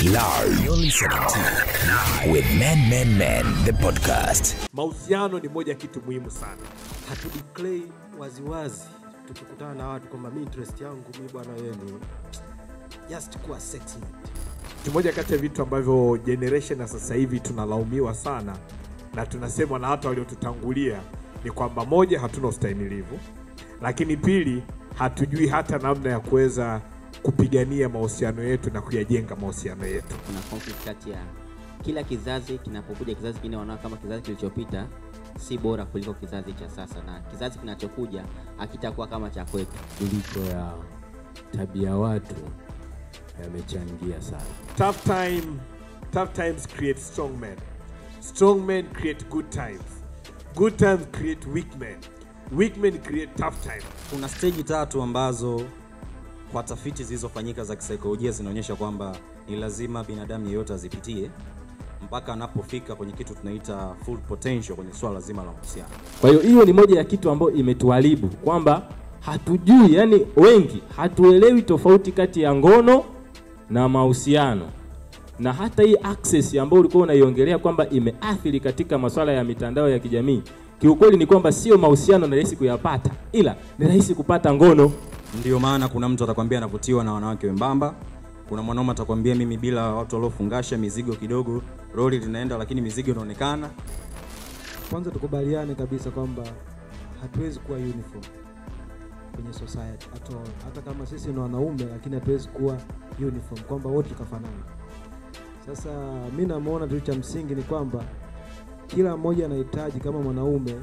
Live. You're listening to with Men Men Men the podcast. mahusiano ni moja ya kitu muhimu sana hatudeclare waziwazi tukikutana na watu kwamba mi interest yangu mi bwana wewe ni just kuwa sex mate. ni moja kati ya vitu ambavyo generation ya sasa hivi tunalaumiwa sana na tunasemwa na hata waliotutangulia ni kwamba moja hatuna ustahimilivu lakini pili hatujui hata namna ya kuweza kupigania mahusiano yetu na kuyajenga mahusiano yetu kuna conflict kati ya kila kizazi kinapokuja kizazi kingine wanaona kama kizazi kilichopita si bora kuliko kizazi cha sasa na kizazi kinachokuja hakitakuwa kama cha kwetu kuliko ya tabia watu yamechangia sana. tough time tough times create strong men strong men create good times good times create weak men weak men create tough times kuna steji tatu ambazo kwa tafiti zilizofanyika za kisaikolojia zinaonyesha kwamba ni lazima binadamu yeyote azipitie mpaka anapofika kwenye kitu tunaita full potential kwenye swala zima la mahusiano Kwa hiyo hiyo ni moja ya kitu ambayo imetuharibu kwamba hatujui, yani wengi hatuelewi tofauti kati ya ngono na mahusiano, na hata hii access ambayo ulikuwa unaiongelea kwamba imeathiri katika masuala ya mitandao ya kijamii, kiukweli ni kwamba sio mahusiano ni rahisi kuyapata, ila ni rahisi kupata ngono. ndio maana kuna mtu atakwambia anavutiwa na wanawake wembamba kuna mwanaume atakwambia mimi bila watu waliofungasha mizigo kidogo roli linaenda lakini mizigo inaonekana kwanza tukubaliane kabisa kwamba hatuwezi kuwa uniform kwenye society at all. hata kama sisi ni wanaume lakini hatuwezi kuwa uniform kwamba wote tukafanana sasa mi namwona tu cha msingi ni kwamba kila mmoja anahitaji kama mwanaume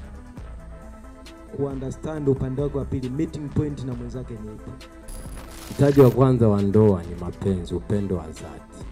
kuunderstand upande wake wa pili meeting point na mwenzake ni ipi Mtaji wa kwanza wa ndoa ni mapenzi, upendo wa dhati,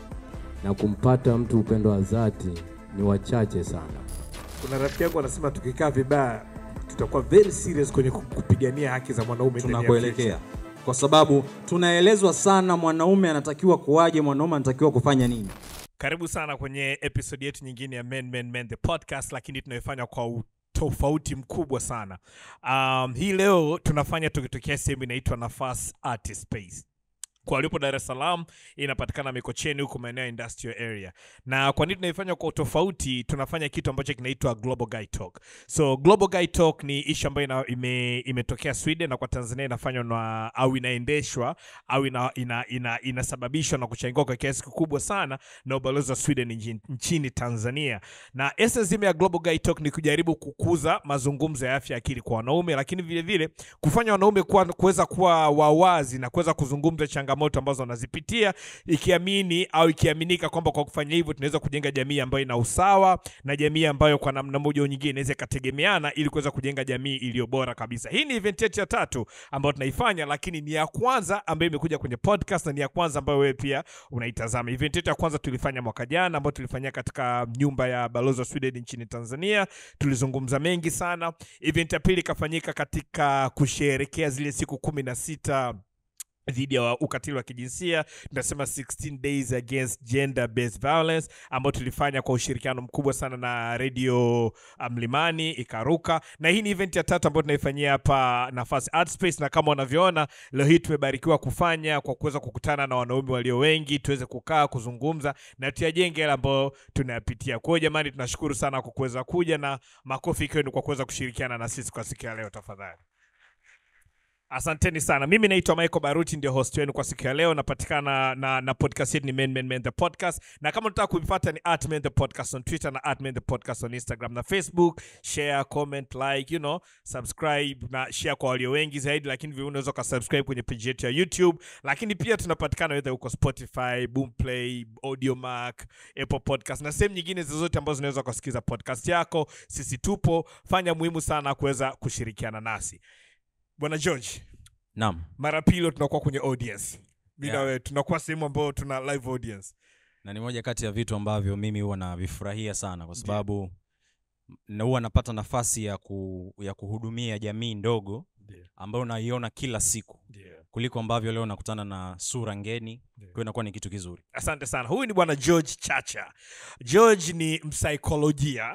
na kumpata mtu upendo wa dhati ni wachache sana. kuna rafiki yangu anasema tukikaa vibaya tutakuwa very serious kwenye ku- kupigania haki za mwanaume ndani ya tunakuelekea kwa sababu tunaelezwa sana mwanaume anatakiwa kuwaje mwanaume anatakiwa kufanya nini karibu sana kwenye episode yetu nyingine ya men, men, men the podcast lakini tunaifanya kwa tofauti mkubwa sana um, hii leo tunafanya tukitokea sehemu inaitwa nafas art space kwa walipo dar es salaam inapatikana mikocheni huko maeneo ya industrial area na kwa nini tunaifanya kwa utofauti tunafanya kitu ambacho kinaitwa global guy talk so global guy talk ni ishu ambayo ina, ime, imetokea sweden na kwa tanzania inafanywa na au inaendeshwa au ina, ina, ina, inasababishwa na kuchangiwa kwa kiasi kikubwa sana na ubalozi wa sweden nchini, nchini tanzania na essence zima ya global guy talk ni kujaribu kukuza mazungumzo ya afya ya akili kwa wanaume lakini vile vile kufanya wanaume kuwa- kuweza kuwa wawazi na kuweza kuzungumza changamoto ambazo wanazipitia ikiamini au ikiaminika kwamba kwa kufanya hivyo tunaweza kujenga jamii ambayo ina usawa na jamii ambayo kwa namna moja au nyingine inaweza ikategemeana ili kuweza kujenga jamii iliyo bora kabisa hii ni event yetu ya tatu ambayo tunaifanya lakini ni ya kwanza ambayo imekuja kwenye podcast na ni ya kwanza ambayo wewe pia unaitazama event yetu ya kwanza tulifanya mwaka jana ambayo tulifanyia katika nyumba ya balozi wa sweden nchini tanzania tulizungumza mengi sana event ya pili ikafanyika katika kusherekea zile siku kumi na sita dhidi ya ukatili wa kijinsia tunasema 16 days against gender based violence ambayo tulifanya kwa ushirikiano mkubwa sana na redio mlimani ikaruka na hii ni event ya tatu ambayo tunaifanyia hapa nafasi art space na kama unavyoona leo hii tumebarikiwa kufanya kwa kuweza kukutana na wanaume walio wengi tuweze kukaa kuzungumza na tuyajenge yale ambayo tunayapitia kwa hiyo jamani tunashukuru sana kwa kuweza kuja na makofi kwenu kwa kuweza kushirikiana na sisi kwa siku ya leo tafadhali asanteni sana mimi naitwa michael baruti ndio host wenu kwa siku ya leo napatikana na, na podcast yetu ni men, men, men the podcast na kama unataka kuipata ni at men the podcast on twitter na at men the podcast on instagram na facebook share comment like you know subscribe na share kwa walio wengi zaidi lakini vile unaweza ukasubscribe kwenye page yetu ya youtube lakini pia tunapatikana wedha huko spotify boomplay audiomark apple podcast na sehemu nyingine zozote ambazo unaweza ukasikiza podcast yako sisi tupo fanya muhimu sana kuweza kushirikiana nasi bwana george naam mara pili tunakuwa kwenye audience mi Yeah. na wewe tunakuwa sehemu ambayo tuna live audience na ni moja kati ya vitu ambavyo mimi huwa navifurahia sana kwa sababu na huwa napata nafasi ya, ku, ya kuhudumia jamii ndogo ambayo naiona kila siku kuliko ambavyo leo nakutana na sura ngeni kwa hiyo inakuwa ni kitu kizuri asante sana huyu ni bwana george chacha george ni msaikolojia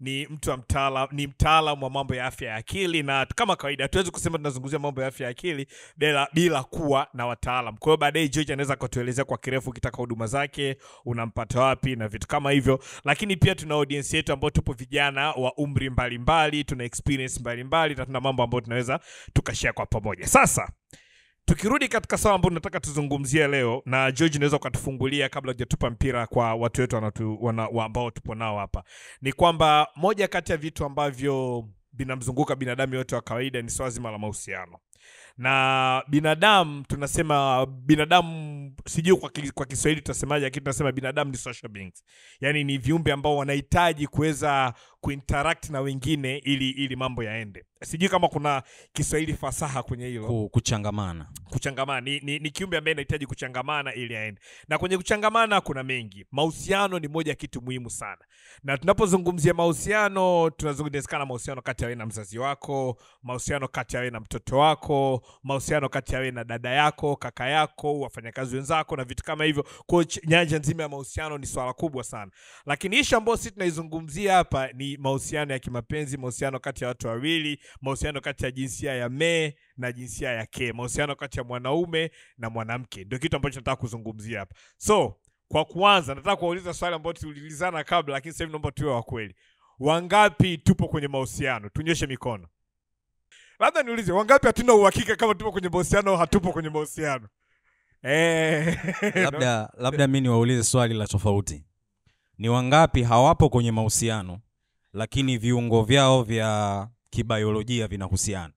ni mtu wa mtaala, ni mtaalam wa mambo ya afya ya akili, na kama kawaida hatuwezi kusema tunazungumzia mambo ya afya ya akili bila, bila kuwa na wataalam. Kwa hiyo baadaye George anaweza akatuelezea kwa kirefu ukitaka huduma zake unampata wapi na vitu kama hivyo, lakini pia tuna audience yetu ambao tupo vijana wa umri mbalimbali, tuna experience mbalimbali na tuna mambo ambayo tunaweza tukashare kwa pamoja. Sasa tukirudi katika swala ambalo tunataka tuzungumzie leo, na George, unaweza ukatufungulia kabla hujatupa mpira kwa watu wetu wanatu, wana, wa ambao tupo nao hapa, ni kwamba moja kati ya vitu ambavyo vinamzunguka binadamu yote wa kawaida ni swala zima la mahusiano na binadamu tunasema binadamu sijui kwa, ki- kwa kiswahili tutasemaje lakini tunasema binadamu ni social beings yaani ni viumbe ambao wanahitaji kuweza kuinteract na wengine ili ili mambo yaende sijui kama kuna kiswahili fasaha kwenye hilo Ku- kuchangamana kuchangamana ni, ni, ni kiumbe ambaye anahitaji kuchangamana ili aende na kwenye kuchangamana kuna mengi mahusiano ni moja ya kitu muhimu sana na tunapozungumzia mahusiano tunazungumzia mahusiano kati ya wewe na mzazi wako mahusiano kati ya wewe na mtoto wako mahusiano kati ya wewe na dada yako kaka yako wafanyakazi wenzako na vitu kama hivyo kwa hiyo ch- nyanja nzima ya mahusiano ni swala kubwa sana lakini ishu ambayo sisi tunaizungumzia hapa ni mahusiano ya kimapenzi mahusiano kati ya watu wawili mahusiano kati ya jinsia ya me na jinsia ya ke mahusiano kati ya mwanaume na mwanamke ndio kitu ambacho nataka kuzungumzia hapa so kwa kuanza nataka kuwauliza swali ambayo tuliulizana kabla lakini sasa hivi naomba tuwe wa kweli wangapi tupo kwenye mahusiano tunyoshe mikono labda niulize wangapi hatuna uhakika kama tupo kwenye mahusiano au hatupo kwenye mahusiano eh, labda labda mi niwaulize swali la tofauti ni wangapi hawapo kwenye mahusiano lakini viungo vyao vya kibiolojia vinahusiana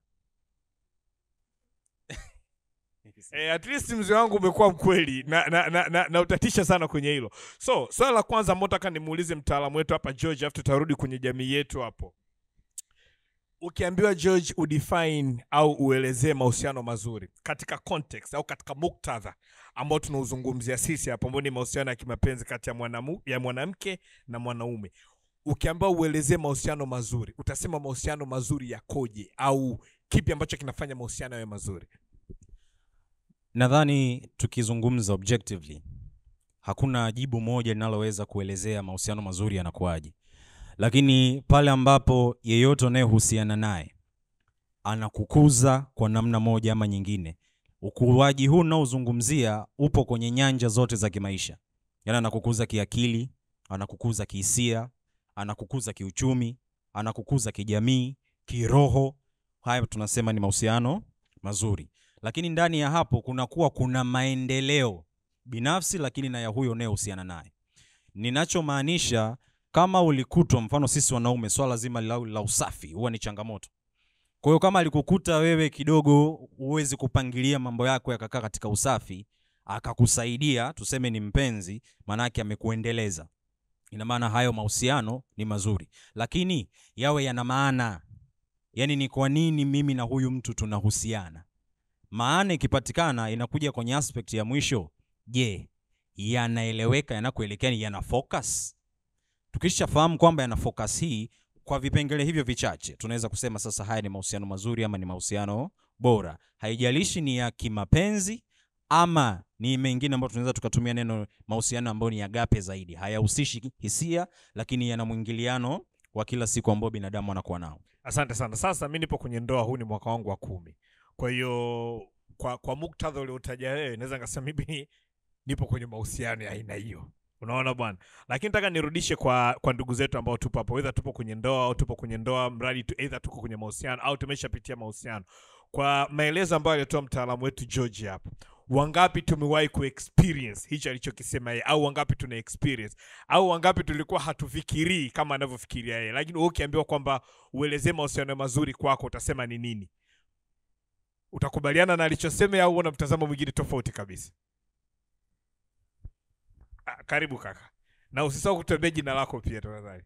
Eh, at least mzee wangu umekuwa mkweli na, na, na, na, na utatisha sana kwenye hilo so swala la kwanza ambao nataka nimuulize mtaalamu wetu hapa george afu tutarudi kwenye jamii yetu hapo ukiambiwa george udefine au uelezee mahusiano mazuri katika context au katika muktadha ambao tunauzungumzia sisi hapo ambao ni mahusiano ya kimapenzi kati ya mwanamu, ya mwanamke na mwanaume ukiambiwa uelezee mahusiano mazuri utasema mahusiano mazuri yakoje au kipi ambacho kinafanya mahusiano yawe mazuri nadhani tukizungumza objectively hakuna jibu moja linaloweza kuelezea mahusiano mazuri yanakuwaje lakini pale ambapo yeyote unayehusiana naye anakukuza kwa namna moja ama nyingine ukuaji huu unaozungumzia upo kwenye nyanja zote za kimaisha yaani anakukuza kiakili anakukuza kihisia anakukuza kiuchumi anakukuza kijamii kiroho haya tunasema ni mahusiano mazuri lakini ndani ya hapo kunakuwa kuna maendeleo binafsi lakini na ya huyo unayehusiana naye ninachomaanisha kama ulikutwa mfano sisi wanaume swala zima la, la usafi huwa ni changamoto kwa hiyo kama alikukuta wewe kidogo huwezi kupangilia mambo yako yakakaa katika usafi akakusaidia tuseme ni mpenzi maanake amekuendeleza ina maana hayo mahusiano ni mazuri lakini yawe yana maana yaani ni kwa nini mimi na huyu mtu tunahusiana maana ikipatikana inakuja kwenye aspect ya mwisho je yanaeleweka yanakuelekea ni yana focus tukishafahamu kwamba yana focus hii kwa vipengele hivyo vichache tunaweza kusema sasa haya ni mahusiano mazuri ama ni mahusiano bora haijalishi ni ya kimapenzi ama ni mengine ambayo tunaweza tukatumia neno mahusiano ambayo ni agape zaidi hayahusishi hisia lakini yana mwingiliano wa kila siku ambao binadamu anakuwa nao asante sana sasa mi nipo kwenye ndoa huu ni mwaka wangu wa kumi kwa hiyo kwa kwa muktadha uliotaja wewe naweza nikasema mimi nipo kwenye mahusiano ya aina hiyo unaona bwana lakini nataka nirudishe kwa kwa ndugu zetu ambao tupo hapo edha tupo kwenye ndoa au tupo kwenye ndoa mradi tu edha tuko kwenye mahusiano au tumeshapitia mahusiano kwa maelezo ambayo alitoa mtaalamu wetu george hapo wangapi tumewahi kuexperience hicho alichokisema yeye au wangapi tuna experience au wangapi tulikuwa hatufikirii kama anavyofikiria yeye lakini wewe ukiambiwa kwamba uelezee mahusiano mazuri kwako utasema ni nini utakubaliana na alichosema au una mtazamo mwingine tofauti kabisa ah, karibu kaka na usisahau kutembea jina lako pia tafadhali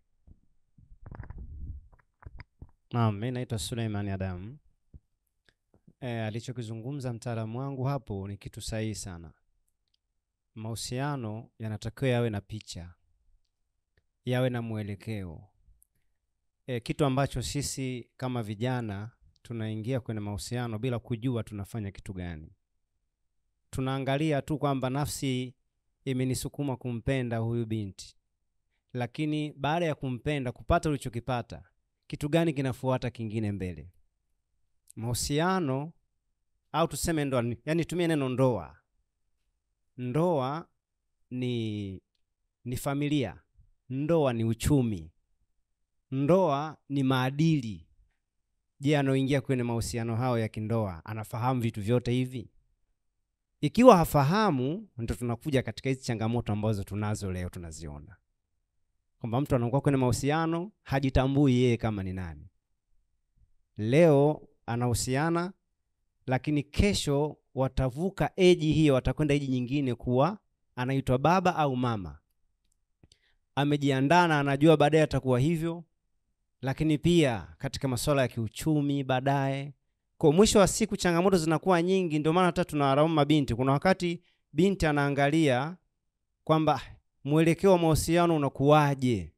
Naam, mi naitwa Suleiman Adamu. E, alichokizungumza mtaalamu wangu hapo ni kitu sahihi sana. Mahusiano yanatakiwa yawe na picha, yawe na mwelekeo. E, kitu ambacho sisi kama vijana tunaingia kwenye mahusiano bila kujua tunafanya kitu gani. Tunaangalia tu kwamba nafsi imenisukuma kumpenda huyu binti, lakini baada ya kumpenda kupata ulichokipata kitu gani kinafuata kingine mbele mahusiano au tuseme ndoa yani tumie neno ndoa ndoa ni ni familia ndoa ni uchumi ndoa ni maadili je anaoingia kwenye mahusiano hayo ya kindoa anafahamu vitu vyote hivi ikiwa hafahamu ndo tunakuja katika hizi changamoto ambazo tunazo leo tunaziona kwamba mtu anakuwa kwenye mahusiano hajitambui yeye kama ni nani leo anahusiana lakini kesho watavuka eji hiyo watakwenda eji nyingine kuwa anaitwa baba au mama amejiandaa na anajua baadaye atakuwa hivyo lakini pia katika masuala ya kiuchumi baadaye kwa mwisho wa siku changamoto zinakuwa nyingi ndio maana hata tunawalaumu mabinti kuna wakati binti anaangalia kwamba mwelekeo wa mahusiano unakuwaje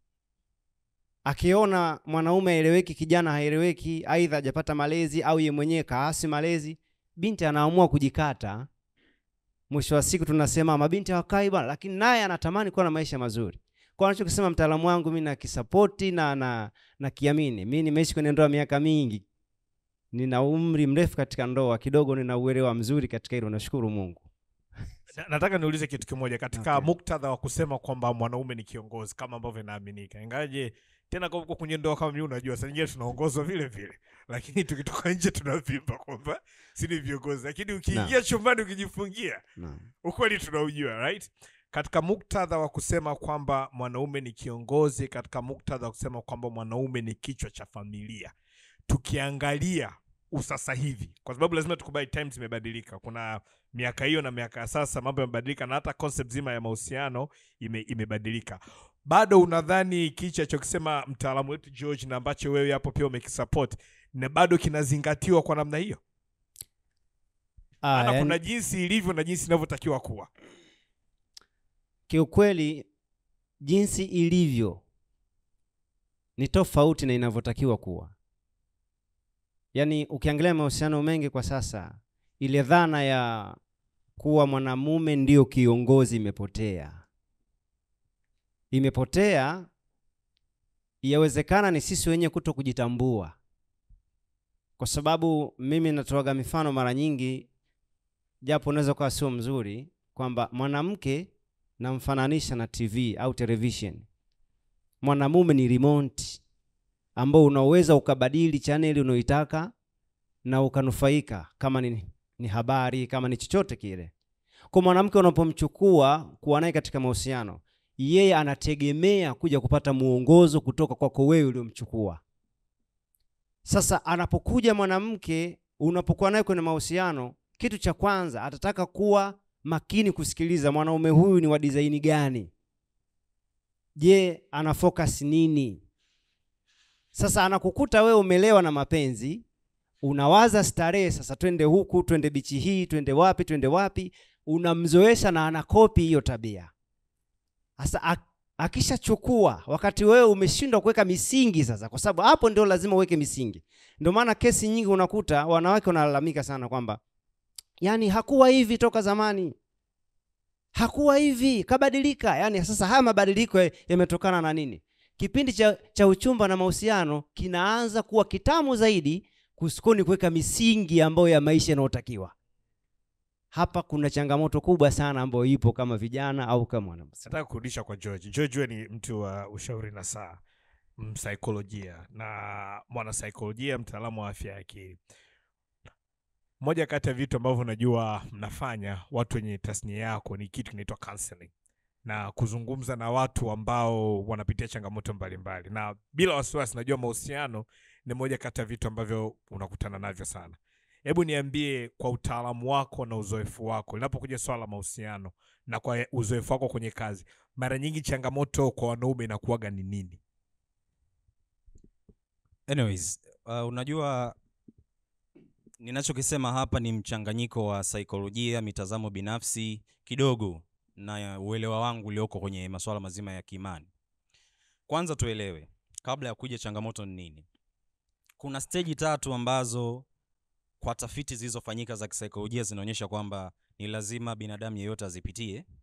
akiona mwanaume haeleweki kijana haeleweki aidha hajapata malezi au ye mwenyewe kaasi malezi binti anaamua kujikata mwisho wa siku tunasema mabinti hawakai bwana lakini naye anatamani kuwa na maisha mazuri kwa anachokisema mtaalamu wangu mi nakisapoti na na nakiamini mi nimeishi kwenye ndoa miaka mingi nina umri mrefu katika ndoa kidogo nina uelewa mzuri katika hilo nashukuru mungu Na- nataka niulize kitu kimoja katika Okay. muktadha wa kusema kwamba mwanaume ni kiongozi kama ambavyo inaaminika ingaje tena kwa huko kwenye ndoa kama mimi unajua saa nyingine tunaongozwa vile vile lakini tukitoka nje tunavimba kwamba si ni viongozi lakini ukiingia chumbani ukijifungia Naam. ukweli tunaujua right katika muktadha wa kusema kwamba mwanaume ni kiongozi katika muktadha wa kusema kwamba mwanaume ni kichwa cha familia tukiangalia usasa hivi kwa sababu lazima tukubali times zimebadilika kuna miaka hiyo na miaka ya sasa mambo yamebadilika na hata concept zima ya mahusiano ime, imebadilika bado unadhani kichi alichokisema mtaalamu wetu george na ambacho wewe hapo pia umekisupport na bado kinazingatiwa kwa namna hiyo Ah, maana yani- kuna jinsi ilivyo na jinsi inavyotakiwa kuwa kiukweli jinsi ilivyo ni tofauti na inavyotakiwa kuwa yaani ukiangalia mahusiano mengi kwa sasa ile dhana ya kuwa mwanamume ndio kiongozi imepotea imepotea yawezekana ni sisi wenyewe kuto kujitambua kwa sababu mimi natoaga mifano mara nyingi japo unaweza kuwa sio mzuri kwamba mwanamke namfananisha na tv au television mwanamume ni remote ambao unaweza ukabadili chaneli unaoitaka na ukanufaika kama ni, ni habari kama ni chochote kile kwa mwanamke unapomchukua kuwa naye katika mahusiano yeye anategemea kuja kupata muongozo kutoka kwako wewe uliomchukua sasa anapokuja mwanamke unapokuwa naye kwenye mahusiano kitu cha kwanza atataka kuwa makini kusikiliza mwanaume huyu ni wa dizaini gani je ana focus nini sasa anakukuta wewe umelewa na mapenzi unawaza starehe sasa twende huku twende bichi hii twende wapi twende wapi unamzoesha na anakopi hiyo tabia sasa ak- akishachukua wakati wewe umeshindwa kuweka misingi sasa kwa sababu hapo ndio lazima uweke misingi ndio maana kesi nyingi unakuta wanawake wanalalamika sana kwamba yani hakuwa hivi toka zamani hakuwa hivi kabadilika yani sasa haya mabadiliko ya- yametokana na nini kipindi cha, cha uchumba na mahusiano kinaanza kuwa kitamu zaidi kusikoni kuweka misingi ambayo ya maisha yanayotakiwa hapa kuna changamoto kubwa sana ambayo ipo kama vijana au kama wanamsa nataka kurudisha kwa george george wewe ni mtu wa ushauri na saa msaikolojia na mwanasaikolojia mtaalamu wa afya ya akili moja kati ya vitu ambavyo najua mnafanya watu wenye tasnia yako ni kitu kinaitwa counseling na kuzungumza na watu ambao wanapitia changamoto mbalimbali na bila wasiwasi najua mahusiano ni moja kati ya vitu ambavyo unakutana navyo sana hebu niambie kwa utaalamu wako na uzoefu wako linapokuja swala la mahusiano na kwa uzoefu wako kwenye kazi mara nyingi changamoto kwa wanaume inakuwaga ni nini anyways uh, unajua ninachokisema hapa ni mchanganyiko wa saikolojia mitazamo binafsi kidogo na uelewa wangu ulioko kwenye masuala mazima ya kiimani kwanza tuelewe kabla ya kuja changamoto ni nini kuna steji tatu ambazo kwa tafiti zilizofanyika za kisaikolojia zinaonyesha kwamba ni lazima binadamu yeyote azipitie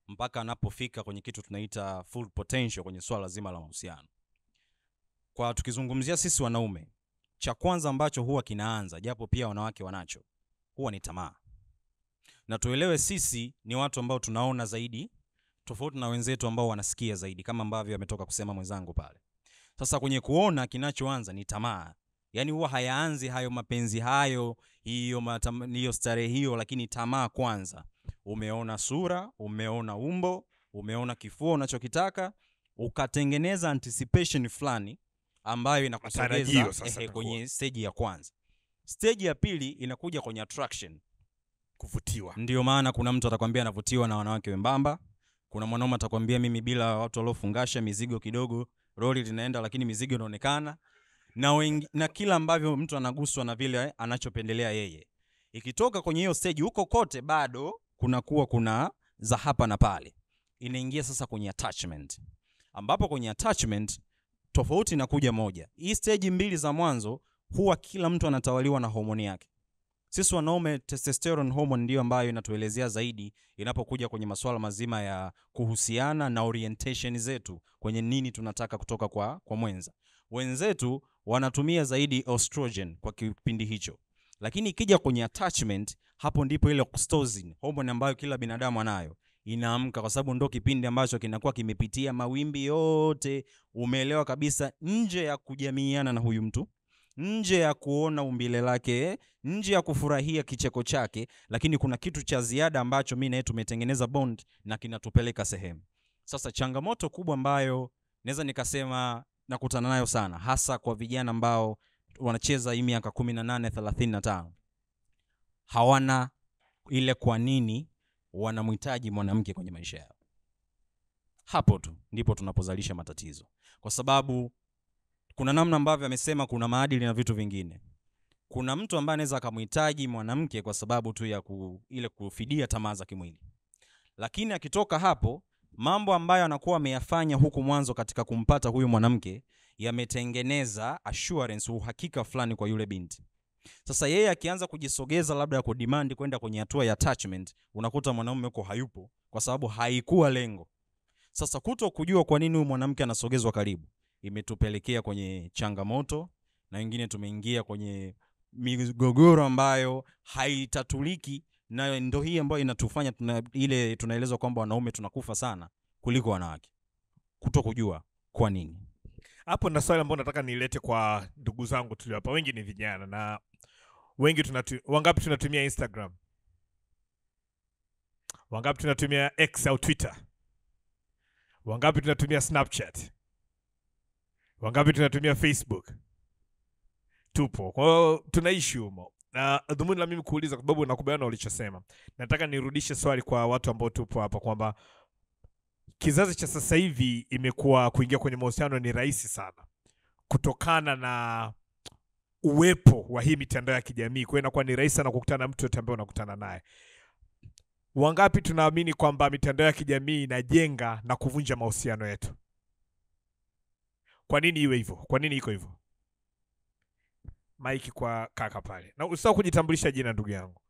mpaka anapofika kwenye kitu tunaita full potential kwenye swala zima la mahusiano kwa tukizungumzia sisi wanaume cha kwanza ambacho huwa kinaanza japo pia wanawake wanacho huwa ni tamaa na tuelewe sisi ni watu ambao tunaona zaidi tofauti na wenzetu ambao wanasikia zaidi kama ambavyo ametoka kusema mwenzangu pale sasa kwenye kuona kinachoanza ni tamaa yaani huwa hayaanzi hayo mapenzi hayo hiyo matam- hiyo starehe hiyo lakini tamaa kwanza umeona sura umeona umbo umeona kifua unachokitaka ukatengeneza anticipation fulani ambayo inakusogeza Matarajio sasa ehe, itakuwa. kwenye stage ya kwanza stage ya pili inakuja kwenye attraction kuvutiwa ndio maana kuna mtu atakwambia anavutiwa na wanawake wembamba kuna mwanaume atakwambia mimi bila watu waliofungasha mizigo kidogo roli linaenda lakini mizigo inaonekana na, wengi, na kila ambavyo mtu anaguswa na vile anachopendelea yeye ikitoka kwenye hiyo stage huko kote bado kunakuwa kuna za hapa na pale inaingia sasa kwenye attachment ambapo kwenye attachment tofauti inakuja moja hii stage mbili za mwanzo huwa kila mtu anatawaliwa na homoni yake sisi wanaume testosterone hormone ndio ambayo inatuelezea zaidi inapokuja kwenye masuala mazima ya kuhusiana na orientation zetu kwenye nini tunataka kutoka kwa, kwa mwenza wenzetu wanatumia zaidi estrogen kwa kipindi hicho lakini ikija kwenye attachment hapo ndipo ile oxytocin hormone ambayo kila binadamu anayo inaamka kwa sababu ndo kipindi ambacho kinakuwa kimepitia mawimbi yote umeelewa kabisa nje ya kujamiiana na huyu mtu nje ya kuona umbile lake nje ya kufurahia kicheko chake lakini kuna kitu cha ziada ambacho mi naye tumetengeneza bond na kinatupeleka sehemu sasa changamoto kubwa ambayo naweza nikasema nakutana nayo sana hasa kwa vijana ambao wanacheza hii miaka kumi na nane thelathini na tano hawana ile kwa nini wanamhitaji mwanamke kwenye maisha yao hapo tu ndipo tunapozalisha matatizo kwa sababu kuna namna ambavyo amesema kuna maadili na vitu vingine kuna mtu ambaye anaweza akamhitaji mwanamke kwa sababu tu ya ku, ile kufidia tamaa za kimwili lakini akitoka hapo mambo ambayo anakuwa ameyafanya huku mwanzo katika kumpata huyu mwanamke yametengeneza assurance uhakika fulani kwa yule binti sasa yeye akianza kujisogeza labda ya kudimandi kwenda kwenye hatua ya attachment unakuta mwanaume huko hayupo kwa sababu haikuwa lengo sasa kuto kujua kwa nini huyu mwanamke anasogezwa karibu imetupelekea kwenye changamoto na wengine tumeingia kwenye migogoro ambayo haitatuliki na ndo hii ambayo inatufanya tuna, ile tunaelezwa kwamba wanaume tunakufa sana kuliko wanawake kuto kujua kwa nini hapo na swali ambayo nataka nilete kwa ndugu zangu tulio hapa wengi ni vijana na wengi tunatu, wangapi tunatumia instagram wangapi tunatumia x au twitter wangapi tunatumia snapchat wangapi tunatumia facebook tupo kwa hiyo tunaishi humo na dhumuni la mimi kuuliza kwa sababu nakubaliana na ulichosema nataka nirudishe swali kwa watu ambao tupo hapa kwamba kizazi cha sasa hivi imekuwa kuingia kwenye mahusiano ni rahisi sana kutokana na uwepo wa hii mitandao ya kijamii kwa hiyo inakuwa ni rahisi sana kukutana na mtu yote ambaye unakutana naye wangapi tunaamini kwamba mitandao ya kijamii inajenga na kuvunja mahusiano yetu kwa nini iwe hivyo kwa nini iko hivyo maiki kwa kaka pale na usisahau kujitambulisha jina ndugu yangu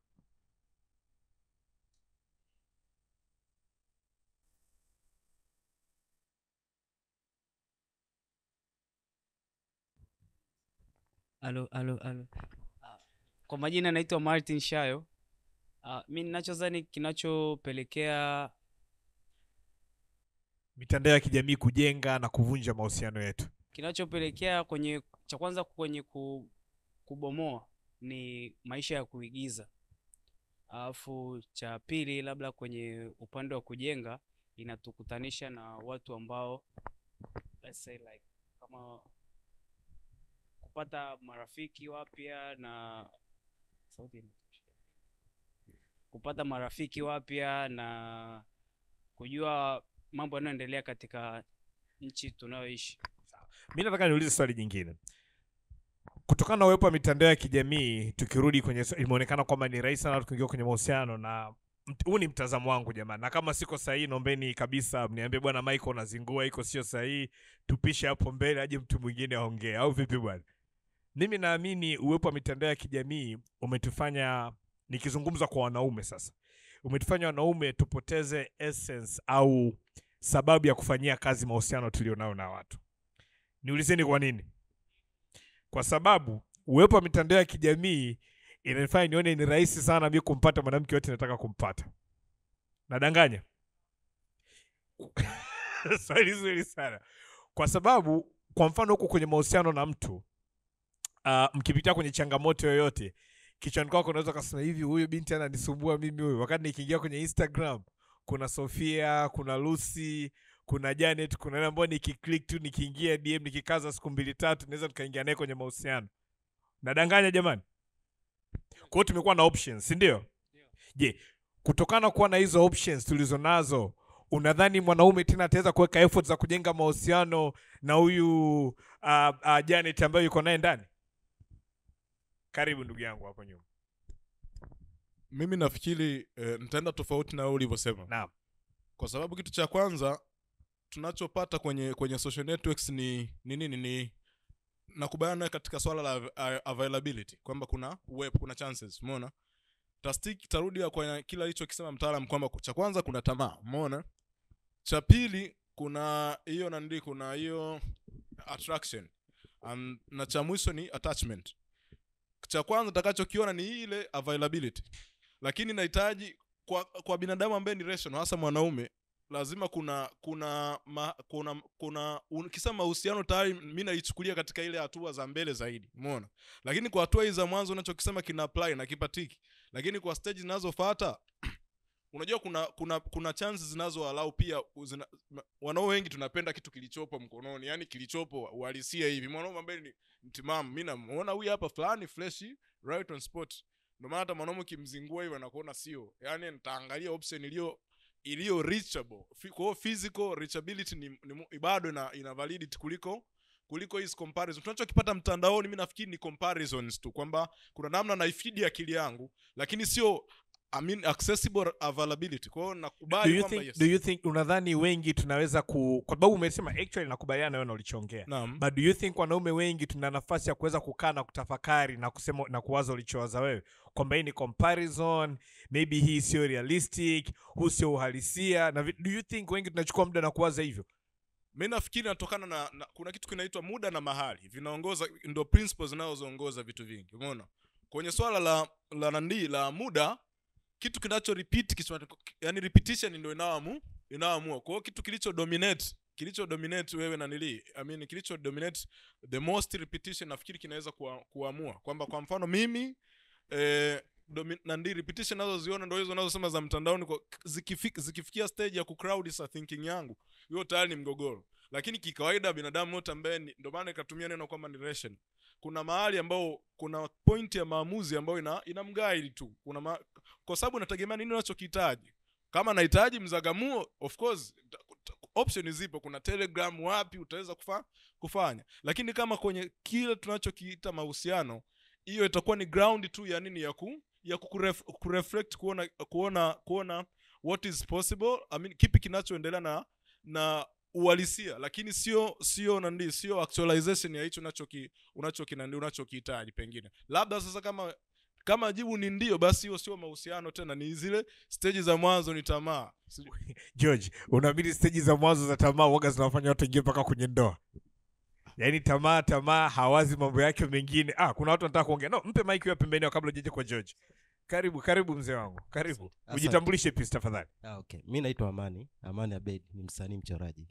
Alo, alo, alo. Ah, Kwa majina naitwa Martin Shayo. Uh, mi ninachozani kinachopelekea mitandao ya kijamii kujenga na kuvunja mahusiano yetu kinachopelekea kwenye cha kwanza kwenye ku, kubomoa ni maisha ya kuigiza, alafu cha pili labda kwenye upande wa kujenga inatukutanisha na watu ambao let's say like kama kupata marafiki wapya na sauti inatosha. kupata marafiki wapya na kujua mambo yanayoendelea katika nchi tunayoishi. mi nataka niulize swali jingine kutokana na uwepo wa mitandao ya kijamii tukirudi kwenye swa- imeonekana kwamba ni rahisi sana watu kuingia kwenye mahusiano na mt- huu ni mtazamo wangu jamani na kama siko sahihi naombeni kabisa mniambie bwana michael unazingua iko sio sahihi tupishe hapo mbele aje mtu mwingine aongee au vipi bwana mimi naamini uwepo wa mitandao ya kijamii umetufanya nikizungumza kwa wanaume sasa umetufanya wanaume tupoteze essence au sababu ya kufanyia kazi mahusiano tulionayo na watu niulizeni kwa nini kwa sababu uwepo wa mitandao ya kijamii inanifanya nione ni rahisi sana mi kumpata mwanamke yote nataka kumpata nadanganya swali zuri sana kwa sababu kwa mfano huku kwenye mahusiano na mtu uh, mkipitia kwenye changamoto yoyote kichwani kwako unaweza ukasema hivi huyu binti ananisumbua mimi huyu wakati nikiingia kwenye instagram kuna sofia kuna lucy kuna janet kuna yule ambao nikiclick tu nikiingia dm nikikaza siku mbili tatu naweza nikaingia naye kwenye mahusiano nadanganya jamani kwa hiyo tumekuwa na options si ndio je kutokana kuwa na hizo options tulizo nazo unadhani mwanaume tena ataweza kuweka effort za kujenga mahusiano na huyu uh, uh, janet ambayo yuko naye ndani karibu ndugu yangu hapo nyuma mimi nafikiri eh, nitaenda tofauti na wewe ulivyosema naam kwa sababu kitu cha kwanza tunachopata kwenye kwenye social networks ni ni nini ni nakubaliana nawe katika swala la av- availability kwamba kuna uwepo kuna chances umeona tastik tarudi kwa kila alichokisema mtaalam kwamba cha kwanza kuna tamaa umeona cha pili kuna hiyo nandi kuna hiyo attraction um, na cha mwisho ni attachment cha kwanza takachokiona ni ile availability lakini nahitaji kwa, kwa binadamu ambaye ni rational hasa mwanaume lazima kuna kuna ma, kuna kuna ukisema mahusiano tayari mi naichukulia katika ile hatua za mbele zaidi umeona lakini kwa hatua hizi za mwanzo unachokisema kina apply na kipatiki lakini kwa stage zinazofuata unajua kuna kuna kuna chances zinazoalau pia zina, ma- wanaume wengi tunapenda kitu kilichopo mkononi yani kilichopo uhalisia hivi mwanaume ambaye ni mtimamu mi namuona huyu hapa fulani freshi right on spot ndio maana hata mwanaume ukimzingua hivyo anakuona sio yani nitaangalia option iliyo iliyo reachable Fi- kwa hiyo physical reachability ni, ni mu- bado ina, ina validity kuliko kuliko hizi comparison tunachokipata mtandaoni mi nafikiri ni comparisons tu kwamba kuna namna naifidi akili yangu lakini sio I mean accessible availability kwa hiyo do nakubali you kwamba think, yes. do you think unadhani wengi tunaweza ku kwa sababu umesema actually nakubaliana wewe na ulichoongea Naam. but do you think wanaume wengi tuna nafasi ya kuweza kukaa na kutafakari na kusema na kuwaza ulichowaza wewe kwamba hii ni comparison maybe hii sio realistic huu sio uhalisia na vi- do you think wengi tunachukua muda na kuwaza hivyo mi nafikiri inatokana na, na kuna kitu kinaitwa muda na mahali vinaongoza ndo principles zinazoongoza vitu vingi umeona kwenye swala la la nandi la muda kitu kinacho repeat kiswa, yani repetition ndio inaoamu inaoamua kwa hiyo kitu kilicho dominate kilicho dominate wewe na nili I mean, kilicho dominate the most repetition nafikiri kinaweza kuwa, kuamua kwamba kwa mfano mimi eh, domi- nandi repetition nazoziona ndo hizo nazosema za mtandaoni kwa- zikifik, zikifikia stage ya kucrowd sa thinking yangu hiyo tayari ni mgogoro lakini kikawaida binadamu yote ambaye ni- ndo maana ikatumia neno kwamba ni ration kuna mahali ambao kuna point ya maamuzi ambayo ina, ina mgaili tu kuna ma, kwa sababu inategemea nini unachokihitaji kama nahitaji mzagamuo of course ta- ta- option zipo kuna telegram wapi utaweza kufa, kufanya lakini kama kwenye kile tunachokiita mahusiano hiyo itakuwa ni ground tu ya nini ya ku ya kukuref, kureflect kuona kuona kuona what is possible I mean, kipi kinachoendelea na na uhalisia lakini sio sio nandi sio actualization ya hicho unachoki unachoki nandi unachokihitaji pengine labda sasa kama kama jibu ni ndio basi hiyo sio mahusiano tena ni zile stage za mwanzo ni tamaa Sijui- george unaamini steji za mwanzo za tamaa waga zinawafanya watu ingie mpaka kwenye ndoa yaani tamaa tamaa hawazi mambo yake mengine ah kuna watu wanataka kuongea no mpe mike hiyo pembeni yao kabla ujeje kwa george karibu karibu mzee wangu karibu Asante. ujitambulishe pisi tafadhali Ah, okay. Mi naitwa Amani, Amani Abed, ni msanii mchoraji.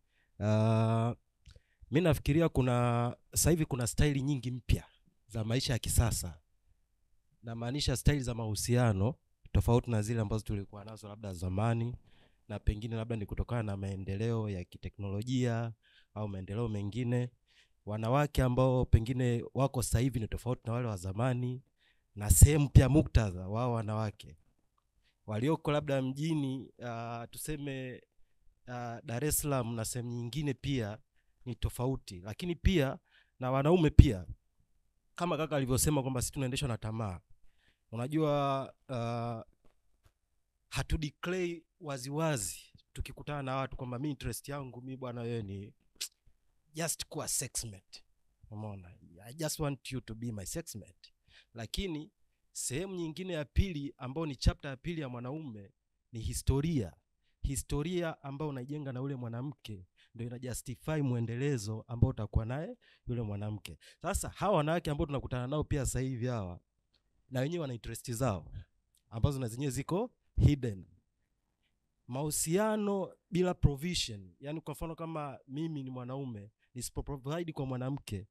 Uh, mi nafikiria kuna sasa hivi kuna staili nyingi mpya za maisha ya kisasa, namaanisha staili za mahusiano tofauti na zile ambazo tulikuwa nazo labda zamani, na pengine labda ni kutokana na maendeleo ya kiteknolojia au maendeleo mengine. Wanawake ambao pengine wako sasa hivi ni tofauti na wale wa zamani, na sehemu pia muktadha wao wanawake walioko labda mjini uh, tuseme uh, Dar es Salaam na sehemu nyingine pia ni tofauti, lakini pia na wanaume pia, kama kaka alivyosema kwamba sisi tunaendeshwa na tamaa. Unajua uh, hatu declare waziwazi tukikutana na watu kwamba mi interest yangu mi bwana, wewe ni just kuwa sex mate. Umeona, I just want you to be my sex mate, lakini sehemu nyingine ya pili ambayo ni chapter ya pili ya mwanaume ni historia historia ambayo unaijenga na ule mwanamke ndio ina justify mwendelezo ambao utakuwa naye yule mwanamke sasa hawa wanawake ambao tunakutana nao pia sasa hivi hawa na wenyewe wana interest zao ambazo na zenyewe ziko hidden mahusiano bila provision yani kwa mfano kama mimi ni mwanaume nisipo provide kwa mwanamke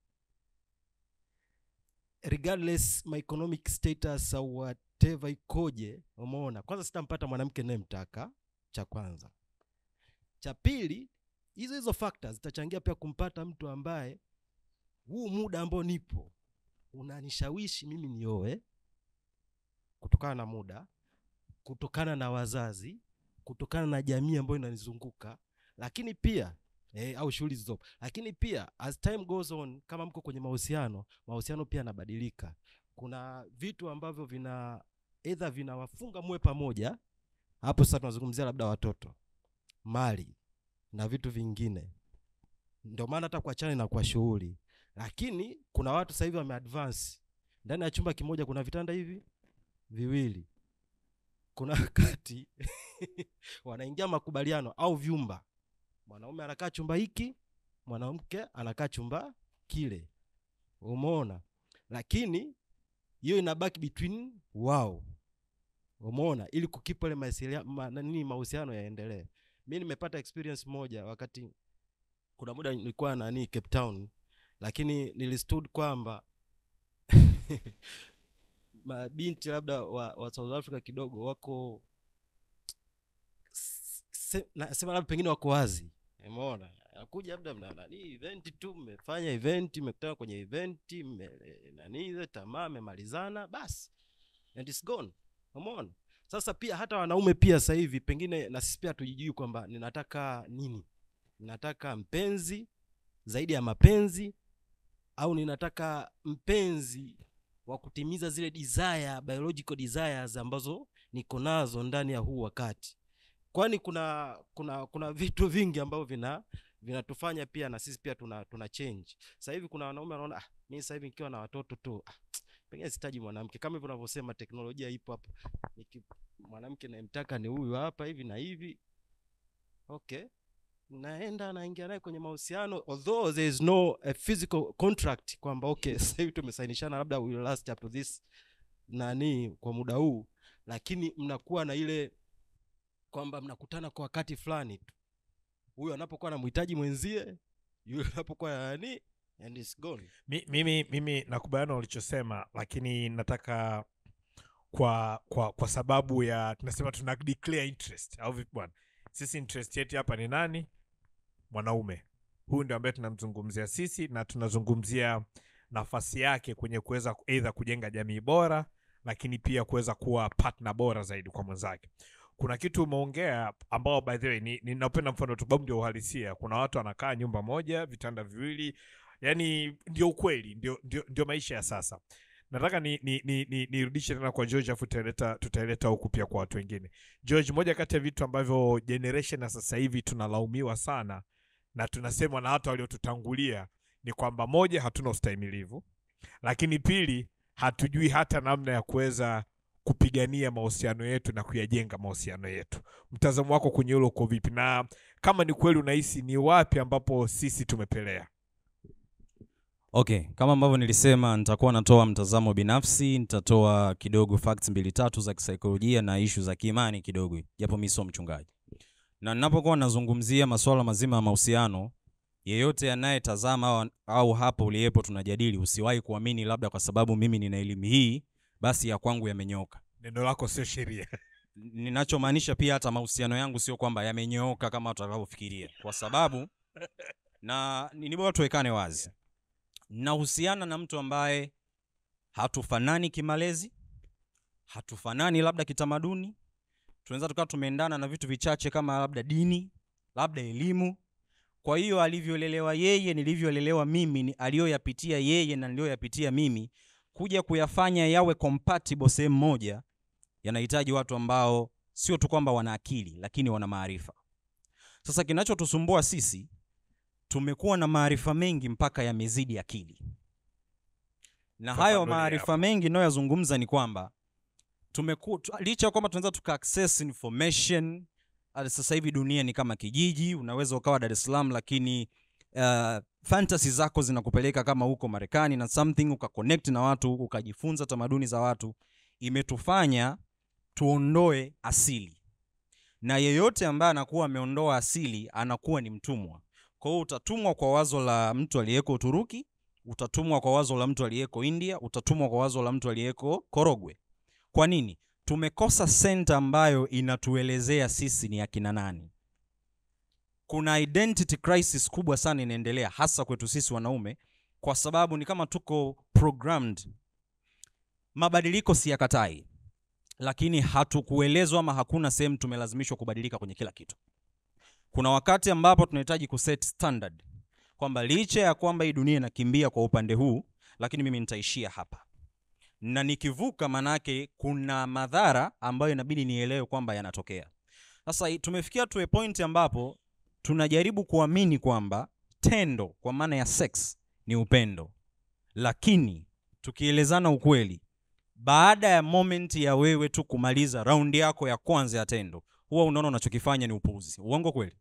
regardless my economic status au whatever ikoje umeona kwanza sitampata mwanamke nayemtaka cha kwanza cha pili hizo hizo factors zitachangia pia kumpata mtu ambaye huu muda ambao nipo unanishawishi mimi nioe kutokana na muda kutokana na wazazi kutokana na jamii ambayo inanizunguka lakini pia eh, au shughuli zilizopo lakini pia as time goes on kama mko kwenye mahusiano mahusiano pia yanabadilika kuna vitu ambavyo vina edha vinawafunga muwe pamoja hapo sasa tunazungumzia labda watoto mali na vitu vingine ndio maana hata kuachana na kwa shughuli lakini kuna watu sasa hivi wameadvance ndani ya chumba kimoja kuna vitanda hivi viwili kuna wakati wanaingia makubaliano au vyumba mwanaume anakaa chumba hiki mwanamke anakaa chumba kile umeona lakini hiyo inabaki between wao umeona ili kukipa ile mawasilia- ma, nini mahusiano yaendelee mi nimepata experience moja wakati kuna muda nilikuwa nani cape town lakini nilistud kwamba mabinti labda wa, wa south africa kidogo wako se- nasema labda pengine wako wazi umeona akuja labda mna nani event tu mmefanya event mmekutana kwenye event mme nani ile tamaa mmemalizana basi and it's gone umeona sasa pia hata wanaume pia sasa hivi pengine na sisi pia tujijui kwamba ninataka nini ninataka mpenzi zaidi ya mapenzi au ninataka mpenzi wa kutimiza zile desire biological desires ambazo niko nazo ndani ya huu wakati kwani kuna kuna kuna vitu vingi ambavyo vina vinatufanya pia na sisi pia tuna tuna change sasa hivi kuna wanaume wanaona ah, mimi sasa hivi nikiwa na watoto tu ah, pengine sitaji mwanamke kama hivyo unavyosema teknolojia ipo hapa Niki- mwanamke nayemtaka ni huyu hapa hivi na hivi okay naenda naingia naye kwenye mahusiano although there is no a physical contract kwamba okay sasa hivi tumesainishana labda we will last up to this nani kwa muda huu lakini mnakuwa na ile kwamba mnakutana kwa wakati fulani tu huyu anapokuwa anamhitaji mwenzie yule anapokuwa na nani and it's gone Mi, mimi mimi nakubaliana na ulichosema lakini nataka kwa kwa kwa sababu ya tunasema tuna declare interest au vipi bwana sisi interest yetu hapa ni nani mwanaume huyu ndio ambaye tunamzungumzia sisi na tunazungumzia nafasi yake kwenye kuweza eidha kujenga jamii bora lakini pia kuweza kuwa partner bora zaidi kwa mwenzake kuna kitu umeongea ambao by the way ni- ninapenda mfano tu sababu ndio uhalisia kuna watu wanakaa nyumba moja vitanda viwili yani ndio ukweli ndio, ndio, ndio maisha ya sasa nataka nirudishe ni, ni, ni, nirudishe tena kwa george afu tutaileta tutaileta huku pia kwa watu wengine george moja kati ya vitu ambavyo generation ya sasa hivi tunalaumiwa sana na tunasemwa na hata waliotutangulia ni kwamba moja hatuna ustahimilivu lakini pili hatujui hata namna ya kuweza kupigania mahusiano yetu na kuyajenga mahusiano yetu mtazamo wako kwenye hilo uko vipi na kama ni kweli unahisi ni wapi ambapo sisi tumepelea okay kama ambavyo nilisema nitakuwa natoa mtazamo binafsi nitatoa kidogo facts mbili tatu za kisaikolojia na ishu za kiimani kidogo japo mi sio mchungaji na ninapokuwa nazungumzia masuala mazima ya mahusiano yeyote anayetazama au, au hapo uliyepo tunajadili usiwahi kuamini labda kwa sababu mimi nina elimu hii basi ya kwangu yamenyoka neno lako sio sheria ninachomaanisha pia hata mahusiano yangu sio kwamba yamenyooka kama utakavyofikiria kwa sababu na ni ni bora tuwekane wazi nahusiana na mtu ambaye hatufanani kimalezi hatufanani labda kitamaduni tunaweza tukawa tumeendana na vitu vichache kama labda dini labda elimu kwa hiyo alivyolelewa yeye nilivyolelewa mimi ni- aliyoyapitia yeye na niliyoyapitia mimi kuja kuyafanya yawe compatible sehemu moja yanahitaji watu ambao sio tu kwamba wana akili lakini wana maarifa sasa kinachotusumbua sisi tumekuwa na maarifa mengi mpaka yamezidi akili na hayo Fafanulia maarifa mengi inayoyazungumza ni kwamba tumeku, tu, licha ya kwamba tunaweza tuka access information hadi sasa hivi dunia ni kama kijiji unaweza ukawa dar es salaam lakini uh, fantasy zako zinakupeleka kama huko marekani na something ukaconnect na watu ukajifunza tamaduni za watu imetufanya tuondoe asili na yeyote ambaye anakuwa ameondoa asili anakuwa ni mtumwa kwa hiyo utatumwa kwa wazo la mtu aliyeko uturuki utatumwa kwa wazo la mtu aliyeko india utatumwa kwa wazo la mtu aliyeko korogwe kwa nini tumekosa senta ambayo inatuelezea sisi ni akina nani kuna identity crisis kubwa sana inaendelea hasa kwetu sisi wanaume kwa sababu ni kama tuko programmed mabadiliko siyakatai lakini hatukuelezwa ama hakuna sehemu tumelazimishwa kubadilika kwenye kila kitu kuna wakati ambapo tunahitaji kuset standard kwamba licha ya kwamba hii dunia inakimbia kwa upande huu lakini mimi nitaishia hapa na nikivuka manake kuna madhara ambayo inabidi nielewe kwamba yanatokea sasa i- tumefikia tu a point ambapo tunajaribu kuamini kwamba tendo kwa maana ya sex ni upendo lakini tukielezana ukweli baada ya moment ya wewe tu kumaliza raundi yako ya kwanza ya tendo huwa unaona unachokifanya ni upuuzi uongo kweli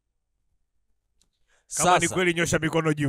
kama ni kweli nyosha mikono juu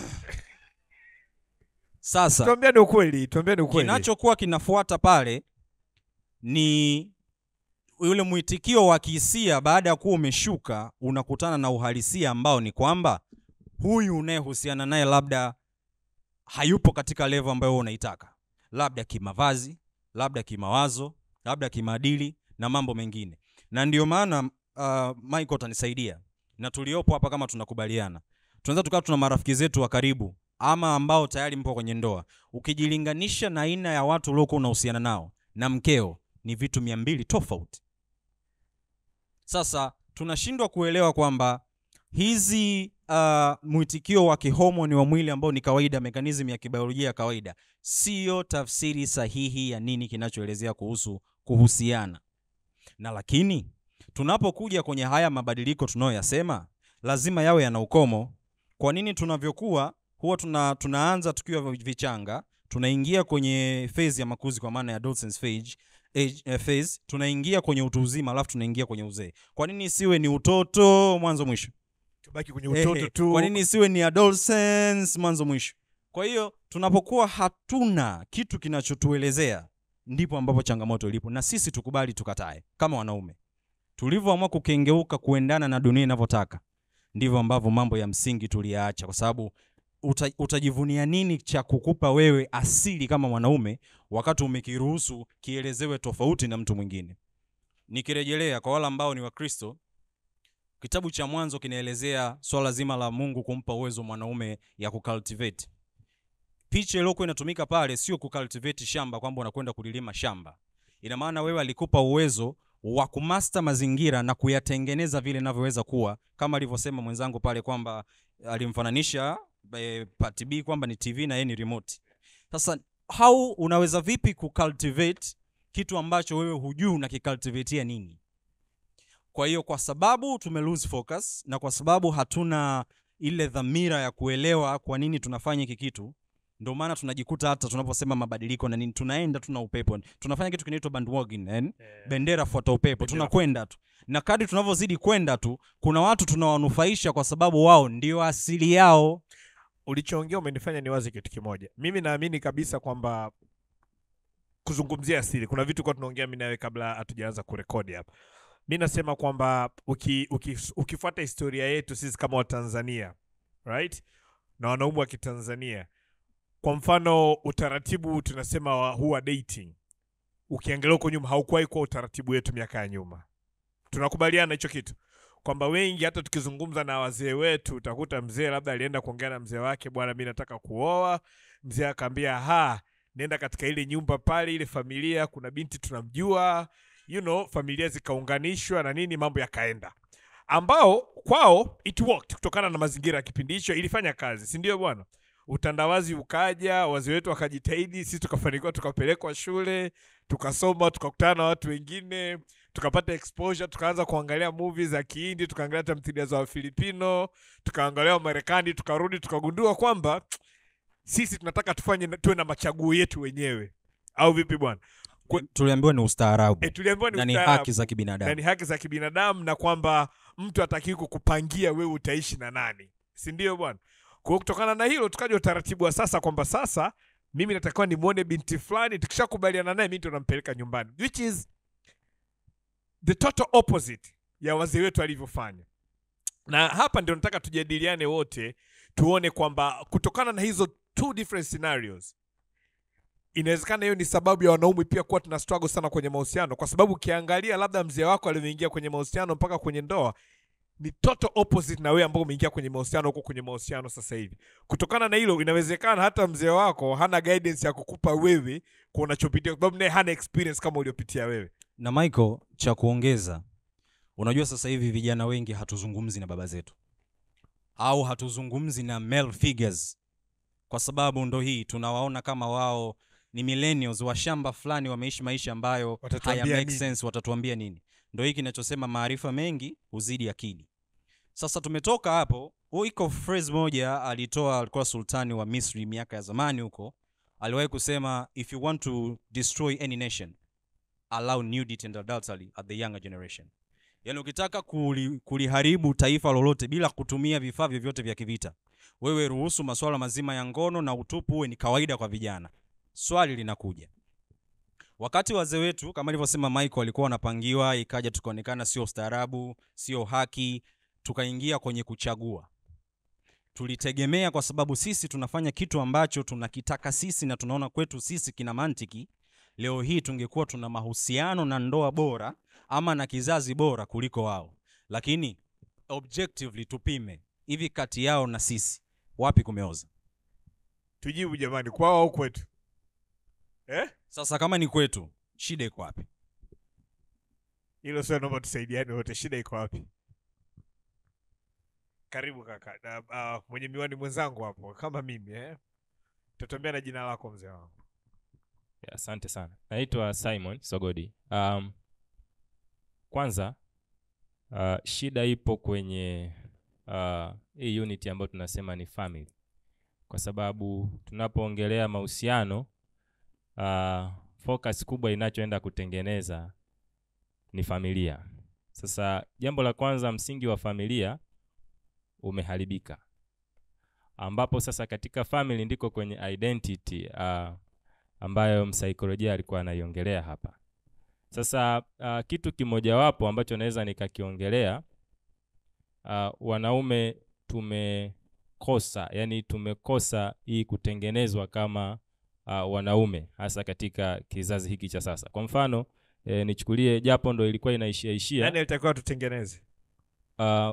sasa tuambiane ukweli tuambiane ukweli kinachokuwa kinafuata pale ni yule mwitikio wa kihisia baada ya kuwa umeshuka unakutana na uhalisia ambao ni kwamba huyu unayehusiana naye labda hayupo katika levo ambayo wewe unaitaka labda kimavazi labda kimawazo labda kimaadili na mambo mengine na ndio maana uh, michael utanisaidia na tuliopo hapa kama tunakubaliana tunaweza tukawa tuna marafiki zetu wa karibu ama ambao tayari mpo kwenye ndoa ukijilinganisha na aina ya watu uliokuwa unahusiana nao na mkeo ni vitu mia mbili tofauti sasa tunashindwa kuelewa kwamba hizi uh, mwitikio wa kihomoni wa mwili ambao ni kawaida mekanism ya kibiolojia ya kawaida siyo tafsiri sahihi ya nini kinachoelezea kuhusu kuhusiana na lakini tunapokuja kwenye haya mabadiliko tunayoyasema lazima yawe yana ukomo kwa nini tunavyokuwa huwa tuna, tunaanza tukiwa vichanga tunaingia kwenye phase ya makuzi kwa maana ya adolescence phase, age, eh, phase tunaingia kwenye utu uzima alafu tunaingia kwenye uzee kwa nini isiwe ni utoto mwanzo mwisho tubaki kwenye utoto Ehe, tu kwa nini isiwe ni adolescence mwanzo mwisho kwa hiyo tunapokuwa hatuna kitu kinachotuelezea ndipo ambapo changamoto ilipo na sisi tukubali tukatae kama wanaume tulivyoamua kukengeuka kuendana na dunia inavyotaka ndivyo ambavyo mambo ya msingi tuliyaacha kwa sababu uta, utajivunia nini cha kukupa wewe asili kama mwanaume wakati umekiruhusu kielezewe tofauti na mtu mwingine nikirejelea kwa wale ambao ni wakristo kitabu cha mwanzo kinaelezea swala zima la mungu kumpa uwezo mwanaume ya kucultivate picha iliyokuwa inatumika pale sio kucultivate shamba kwamba unakwenda kulilima shamba ina maana wewe alikupa uwezo wa kumasta mazingira na kuyatengeneza vile inavyoweza kuwa kama alivyosema mwenzangu pale kwamba alimfananisha e, part b kwamba ni tv na yeye ni remote sasa how unaweza vipi kucultivate kitu ambacho wewe hujui unakicultivatea nini kwa hiyo kwa sababu tume lose focus na kwa sababu hatuna ile dhamira ya kuelewa kwa nini tunafanya hiki kitu ndio maana tunajikuta hata tunaposema mabadiliko na nini tunaenda tuna upepo tunafanya kitu kinaitwa bandwagon yeah. bendera fuata upepo tunakwenda tu na kadri tunavyozidi kwenda tu kuna watu tunawanufaisha kwa sababu wao ndio asili yao ulichoongea umenifanya niwaze kitu kimoja mimi naamini kabisa kwamba kuzungumzia asili kuna vitu kwa tunaongea mi nawe kabla hatujaanza kurekodi hapa mi nasema kwamba uki, uki, ukifuata historia yetu sisi kama watanzania right na wanaume wa kitanzania kwa mfano utaratibu tunasema wa huwa dating ukiangalia huko nyuma haukuwahi kuwa utaratibu wetu miaka ya nyuma tunakubaliana hicho kitu kwamba wengi hata tukizungumza na wazee wetu utakuta mzee labda alienda kuongea na mzee wake bwana mi nataka kuoa mzee akaambia ha nenda katika ile nyumba pale ile familia kuna binti tunamjua you know familia zikaunganishwa na nini mambo yakaenda ambao kwao it worked kutokana na mazingira ya kipindi hicho ilifanya kazi si ndio bwana utandawazi ukaja wazee wetu wakajitahidi sisi tukafanikiwa tukapelekwa shule tukasoma tukakutana na watu wengine tukapata exposure tukaanza kuangalia movie za kihindi tukaangalia tamthilia za wafilipino tukaangalia wamarekani tukarudi tukagundua kwamba sisi tunataka tufanye na- tuwe na machaguo yetu wenyewe au vipi bwana tuliambiwa ni ustaarabu e, tuliambiwa ni na ni ustaarabu. haki za kibinadamu. na ni haki za kibinadamu na kwamba mtu atakiwi kukupangia wewe utaishi na nani si ndio bwana kwa hiyo kutokana na hilo tukaja utaratibu wa sasa kwamba sasa mimi natakiwa nimwone binti fulani tukishakubaliana naye mi ndo nampeleka nyumbani which is the total opposite ya wazee wetu alivyofanya na hapa ndio nataka tujadiliane wote tuone kwamba kutokana na hizo two different scenarios inawezekana hiyo ni sababu ya wanaume pia kuwa tuna struggle sana kwenye mahusiano kwa sababu ukiangalia labda mzee wako alivyoingia kwenye mahusiano mpaka kwenye ndoa ni total opposite na wewe ambao umeingia kwenye mahusiano huko kwenye mahusiano sasa hivi kutokana na hilo inawezekana hata mzee wako hana guidance ya kukupa wewe kwa unachopitia kwa sababu naye hana experience kama uliopitia wewe na michael cha kuongeza unajua sasa hivi vijana wengi hatuzungumzi na baba zetu au hatuzungumzi na male figures kwa sababu ndo hii tunawaona kama wao ni millennials wa shamba fulani wameishi maisha ambayo haya Watatuambia make nini? sense watatuambia nini ndo hii kinachosema maarifa mengi huzidi akili sasa tumetoka hapo huu iko phrase moja alitoa alikuwa sultani wa misri miaka ya zamani huko aliwahi kusema if you want to destroy any nation allow nudity and adultery at the younger generation yaani ukitaka kuli, kuliharibu taifa lolote bila kutumia vifaa vyovyote vya kivita wewe ruhusu masuala mazima ya ngono na utupu uwe ni kawaida kwa vijana swali linakuja wakati wazee wetu kama alivyosema michael walikuwa wanapangiwa ikaja tukaonekana sio ustaarabu sio haki tukaingia kwenye kuchagua tulitegemea kwa sababu sisi tunafanya kitu ambacho tunakitaka sisi na tunaona kwetu sisi kina mantiki leo hii tungekuwa tuna mahusiano na ndoa bora ama na kizazi bora kuliko wao lakini objectively tupime hivi kati yao na sisi wapi kumeoza tujibu jamani kwao au kwetu eh? sasa kama ni kwetu shida iko wapi hilo sio naomba tusaidiane wote shida iko wapi karibu kaka na, uh, mwenye miwani mwenzangu hapo kama mimi eh? tutambia na jina lako mzee wangu Yeah, asante sana naitwa simon sogodi um, kwanza uh, shida ipo kwenye uh, hii unity ambayo tunasema ni family kwa sababu tunapoongelea mahusiano uh, focus kubwa inachoenda kutengeneza ni familia sasa jambo la kwanza msingi wa familia umeharibika ambapo sasa katika family ndiko kwenye identity uh, ambayo msaikolojia alikuwa anaiongelea hapa sasa uh, kitu kimojawapo ambacho naweza nikakiongelea uh, wanaume tumekosa yani tumekosa hii kutengenezwa kama uh, wanaume hasa katika kizazi hiki cha sasa kwa mfano eh, nichukulie japo ndo ilikuwa inaishia ishia nani alitakiwa tutengeneze uh,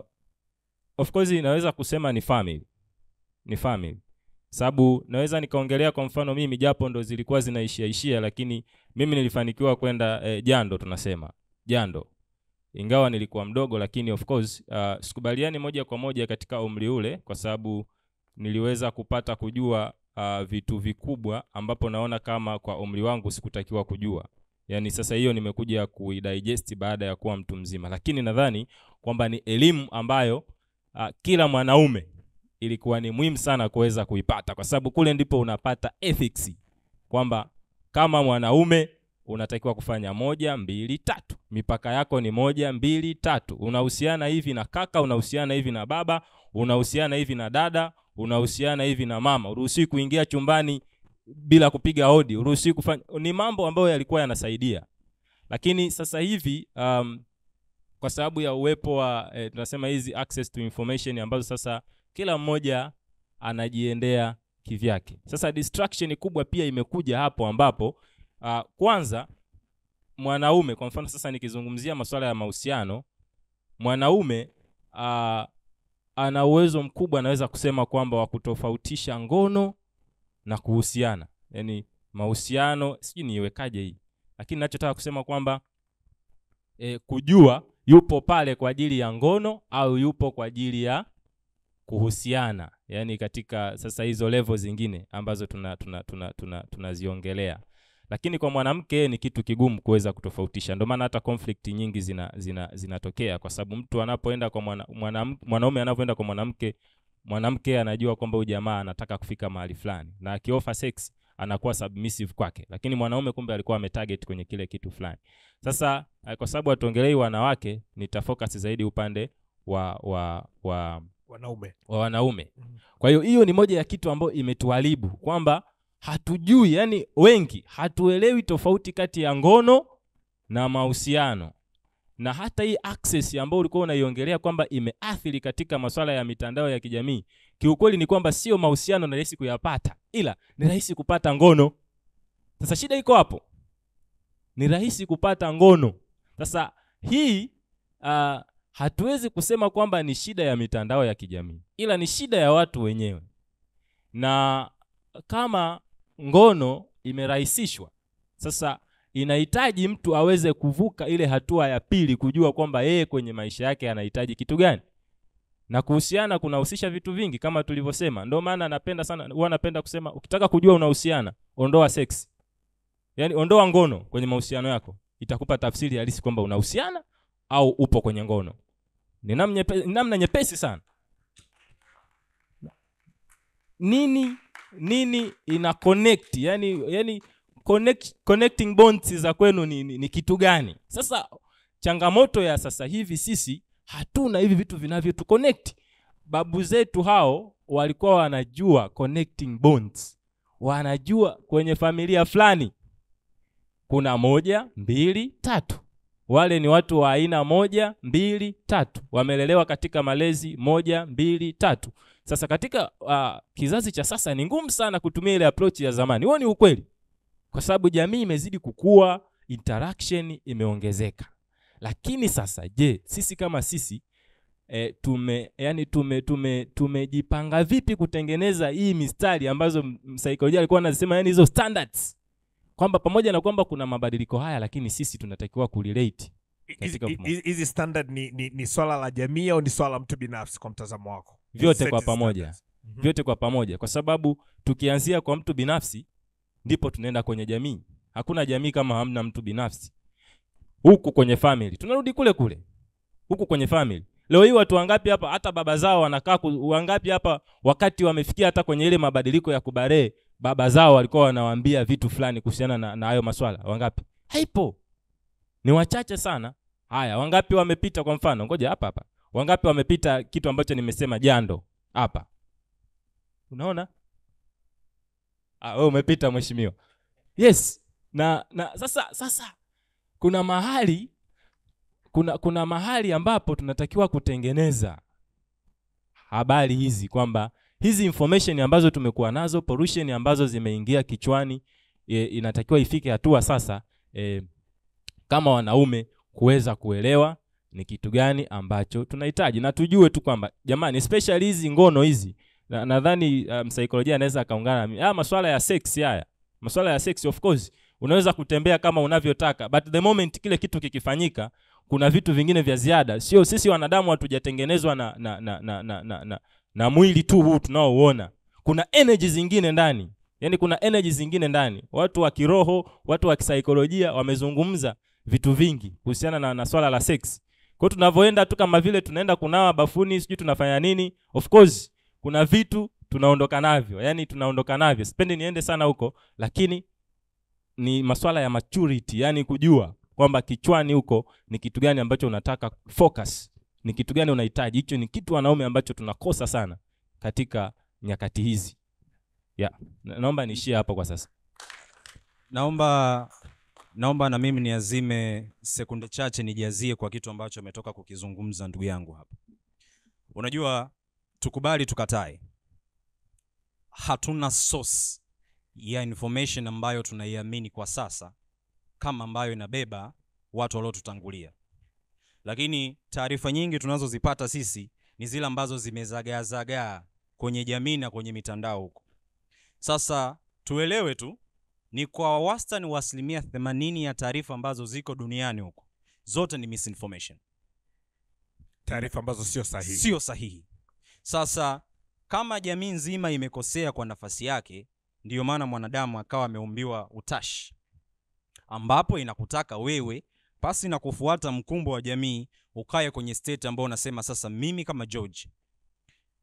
of course naweza kusema ni family ni family sababu naweza nikaongelea kwa mfano mimi japo ndo zilikuwa zinaishia ishia lakini mimi nilifanikiwa kwenda eh, jando tunasema jando ingawa nilikuwa mdogo lakini of course uh, sikubaliani moja kwa moja katika umri ule kwa sababu niliweza kupata kujua uh, vitu vikubwa ambapo naona kama kwa umri wangu sikutakiwa kujua yaani sasa hiyo nimekuja kuidigest baada ya kuwa mtu mzima lakini nadhani kwamba ni elimu ambayo uh, kila mwanaume ilikuwa ni muhimu sana kuweza kuipata kwa sababu kule ndipo unapata ethics kwamba kama mwanaume unatakiwa kufanya moja mbili tatu mipaka yako ni moja mbili tatu unahusiana hivi na kaka unahusiana hivi na baba unahusiana hivi na dada unahusiana hivi na mama uruhusiwi kuingia chumbani bila kupiga hodi uruhusiwi kufanya ni mambo ambayo yalikuwa yanasaidia lakini sasa hivi um, kwa sababu ya uwepo wa eh, tunasema hizi access to information ambazo sasa kila mmoja anajiendea kivyake sasa distraction kubwa pia imekuja hapo ambapo uh, kwanza mwanaume kwa mfano sasa nikizungumzia masuala ya mahusiano mwanaume uh, ana uwezo mkubwa anaweza kusema kwamba wa kutofautisha ngono na kuhusiana yaani mahusiano sijui niiwekaje hii lakini nachotaka kusema kwamba e, kujua yupo pale kwa ajili ya ngono au yupo kwa ajili ya kuhusiana yaani katika sasa hizo level zingine ambazo tunaziongelea tuna, tuna, tuna, tunaziongelea. lakini kwa mwanamke ni kitu kigumu kuweza kutofautisha ndio maana hata conflict nyingi zina, zina, zinatokea kwa sababu mtu anapoenda kwa mwana, mwana, mwanaume anavyoenda kwa mwanamke mwanamke anajua kwamba huyu jamaa anataka kufika mahali fulani na akiofa sex anakuwa submissive kwake lakini mwanaume kumbe alikuwa ametarget kwenye kile kitu fulani sasa eh, kwa sababu hatuongelei wanawake nitafocus zaidi upande wa wa wa wanaume wa wanaume kwa hiyo hiyo ni moja ya kitu ambayo imetuharibu kwamba hatujui yani wengi hatuelewi tofauti kati ya ngono na mahusiano na hata hii access ambayo ulikuwa unaiongelea kwamba imeathiri katika masuala ya mitandao ya kijamii kiukweli ni kwamba sio mahusiano ni rahisi kuyapata ila ni rahisi kupata ngono sasa shida iko hapo ni rahisi kupata ngono sasa hii uh, hatuwezi kusema kwamba ni shida ya mitandao ya kijamii ila ni shida ya watu wenyewe na kama ngono imerahisishwa sasa inahitaji mtu aweze kuvuka ile hatua ya pili kujua kwamba yeye kwenye maisha yake anahitaji kitu gani na kuhusiana kunahusisha vitu vingi kama tulivyosema ndio maana napenda sana huwa napenda kusema ukitaka kujua unahusiana ondoa sex yaani ondoa ngono kwenye mahusiano yako itakupa tafsiri halisi kwamba unahusiana au upo kwenye ngono ni namna nyepe- ni namna nyepesi sana nini nini ina connect yani yani connect, connecting bonds za kwenu ni, ni, ni kitu gani sasa changamoto ya sasa hivi sisi hatuna hivi vitu vinavyotu connect babu zetu hao walikuwa wanajua connecting bonds wanajua kwenye familia fulani kuna moja mbili tatu wale ni watu wa aina moja mbili tatu wamelelewa katika malezi moja mbili tatu sasa katika uh, kizazi cha sasa ni ngumu sana kutumia ile approach ya zamani huo ni ukweli kwa sababu jamii imezidi kukua interaction imeongezeka lakini sasa je sisi kama sisi e, tume yani tume tume tumejipanga vipi kutengeneza hii mistari ambazo m- msaikolojia alikuwa anasema yani hizo standards kwamba pamoja na kwamba kuna mabadiliko haya lakini sisi tunatakiwa kurelate Hizi- katika mfumo. hizi hizi standard ni, ni, ni swala la jamii au ni swala la mtu binafsi kwa mtazamo wako vyote Set kwa hizi pamoja standards. Mhm. vyote kwa pamoja kwa sababu tukianzia kwa mtu binafsi ndipo tunaenda kwenye jamii hakuna jamii kama hamna mtu binafsi huku kwenye family tunarudi kule kule huku kwenye family leo hii watu wangapi hapa hata baba zao wanakaa ku- wangapi hapa wakati wamefikia hata kwenye ile mabadiliko ya kubaree baba zao walikuwa wanawaambia vitu fulani kuhusiana na, na hayo maswala wangapi haipo ni wachache sana haya wangapi wamepita kwa mfano ngoja hapa hapa wangapi wamepita kitu ambacho nimesema jando hapa unaona ah, wewe umepita mheshimiwa yes na na sasa sasa kuna mahali kuna kuna mahali ambapo tunatakiwa kutengeneza habari hizi kwamba hizi information ambazo tumekuwa nazo pollution ambazo zimeingia kichwani e, inatakiwa ifike hatua sasa e, kama wanaume kuweza kuelewa ni kitu gani ambacho tunahitaji na tujue tu kwamba jamani especially hizi ngono hizi na- nadhani uh, msaikolojia anaweza akaungana na mimi. haya maswala ya sex haya maswala ya sex of course unaweza kutembea kama unavyotaka but the moment kile kitu kikifanyika kuna vitu vingine vya ziada sio sisi wanadamu hatujatengenezwa na na, na, na, na, na, na na mwili tu huu tunaouona kuna energy zingine ndani yaani kuna energy zingine ndani watu wa kiroho watu wa kisaikolojia wamezungumza vitu vingi kuhusiana na, na swala la sex kwa hiyo tunavyoenda tu kama vile tunaenda kunawa bafuni sijui tunafanya nini of course kuna vitu tunaondoka navyo yani tunaondoka navyo sipendi niende sana huko lakini ni maswala ya maturity yani kujua kwamba kichwani huko ni kitu gani ambacho unataka focus ni kitu gani unahitaji hicho ni kitu wanaume ambacho tunakosa sana katika nyakati hizi yeah. Na- naomba niishie hapo kwa sasa naomba naomba na mimi niazime sekunde chache nijazie kwa kitu ambacho ametoka kukizungumza ndugu yangu hapa unajua tukubali tukatae hatuna source ya information ambayo tunaiamini kwa sasa kama ambayo inabeba watu waliotutangulia lakini taarifa nyingi tunazozipata sisi ni zile ambazo zimezagaazagaa kwenye jamii na kwenye mitandao huko sasa tuelewe tu ni kwa wastani wa asilimia 80 ya taarifa ambazo ziko duniani huko zote ni misinformation taarifa ambazo sio sahihi sio sahihi sasa kama jamii nzima imekosea kwa nafasi yake ndiyo maana mwanadamu akawa ameumbiwa utashi ambapo inakutaka wewe pasi na kufuata mkumbo wa jamii ukaye kwenye state ambao unasema sasa mimi kama george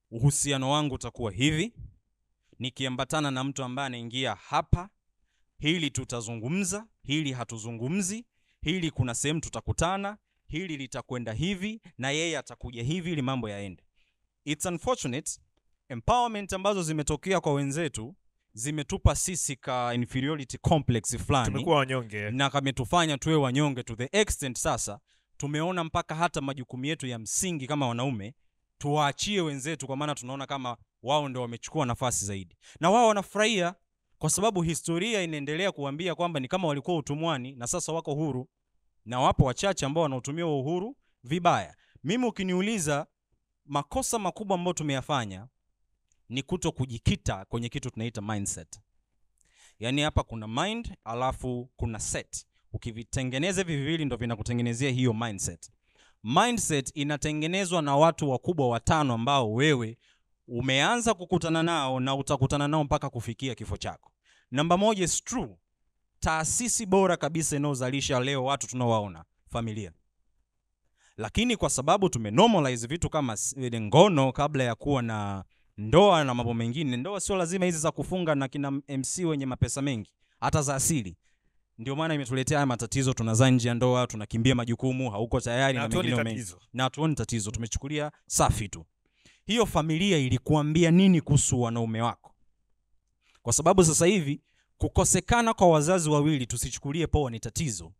uhusiano wangu utakuwa hivi nikiambatana na mtu ambaye anaingia hapa hili tutazungumza hili hatuzungumzi hili kuna sehemu tutakutana hili litakwenda hivi na yeye atakuja hivi ili mambo yaende it's unfortunate empowerment ambazo zimetokea kwa wenzetu zimetupa sisi ka inferiority complex fulani Tumekuwa wanyonge. na kametufanya tuwe wanyonge to the extent sasa tumeona mpaka hata majukumu yetu ya msingi kama wanaume tuwaachie wenzetu kwa maana tunaona kama wao ndio wamechukua nafasi zaidi na wao wanafurahia kwa sababu historia inaendelea kuambia kwamba ni kama walikuwa utumwani na sasa wako huru na wapo wachache ambao wanautumia huo uhuru vibaya mimi ukiniuliza makosa makubwa ambayo tumeyafanya ni kuto kujikita kwenye kitu tunaita mindset yaani hapa kuna mind alafu kuna set ukivitengeneza hivi viwili ndo vinakutengenezea hiyo mindset mindset inatengenezwa na watu wakubwa watano ambao wewe umeanza kukutana nao na utakutana nao mpaka kufikia kifo chako namba moja is true taasisi bora kabisa inayozalisha leo watu tunaowaona familia lakini kwa sababu tumenormalize vitu kama s- ile ngono kabla ya kuwa na ndoa na mambo mengine ndoa sio lazima hizi za kufunga na kina mc wenye mapesa mengi hata za asili ndio maana imetuletea haya matatizo tunazaa nje ya ndoa tunakimbia majukumu hauko tayari Na na, hatuoni mengineo mengi tatizo. na hatuoni tatizo tumechukulia safi tu hiyo familia ilikuambia nini kuhusu wanaume wako kwa sababu sasa hivi kukosekana kwa wazazi wawili tusichukulie poa ni tatizo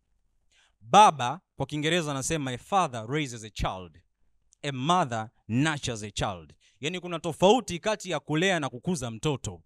baba kwa kiingereza anasema a father raises a child a mother nurtures a child yaani kuna tofauti kati ya kulea na kukuza mtoto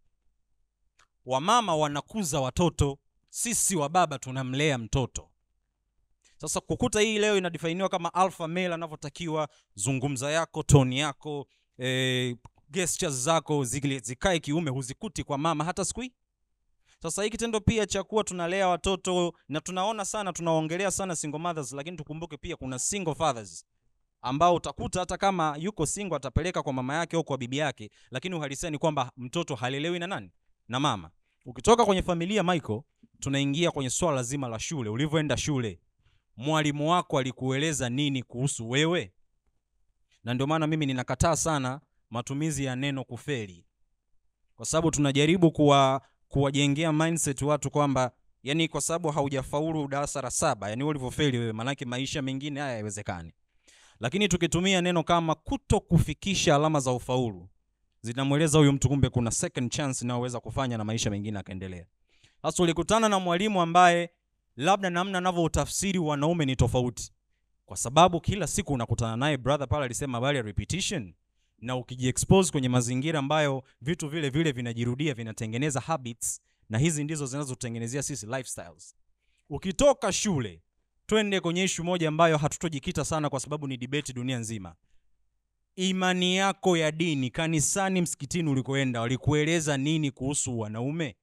wamama wanakuza watoto sisi wa baba tunamlea mtoto sasa kukuta hii leo inadifainiwa kama alpha male anavyotakiwa zungumza yako toni yako eh, gestures zako zile zikae kiume huzikuti kwa mama hata siku hii sasa hii kitendo pia cha kuwa tunalea watoto na tunaona sana tunaongelea sana single mothers lakini tukumbuke pia kuna single fathers ambao utakuta hata kama yuko single atapeleka kwa mama yake au kwa bibi yake lakini uhalisia ni kwamba mtoto halelewi na nani na mama ukitoka kwenye familia michael tunaingia kwenye swala zima la shule ulivyoenda shule mwalimu wako alikueleza nini kuhusu wewe na ndio maana mimi ninakataa sana matumizi ya neno kufeli kwa sababu tunajaribu kuwa kuwajengea mindset watu kwamba yani kwa sababu haujafaulu darasa la saba yani ulivyofeli wewe maanake maisha mengine haya haiwezekani lakini tukitumia neno kama kuto kufikisha alama za ufaulu zinamweleza huyu mtu kumbe kuna second chance inayoweza kufanya na maisha mengine akaendelea sasa ulikutana na mwalimu ambaye labda namna anavyoutafsiri wanaume ni tofauti kwa sababu kila siku unakutana naye brother pale alisema habari ya repetition na ukijiexpose kwenye mazingira ambayo vitu vile vile vinajirudia vinatengeneza habits na hizi ndizo zinazotengenezea sisi lifestyles ukitoka shule twende kwenye ishu moja ambayo hatutojikita sana kwa sababu ni debate dunia nzima imani yako ya dini kanisani msikitini ulikoenda walikueleza nini kuhusu wanaume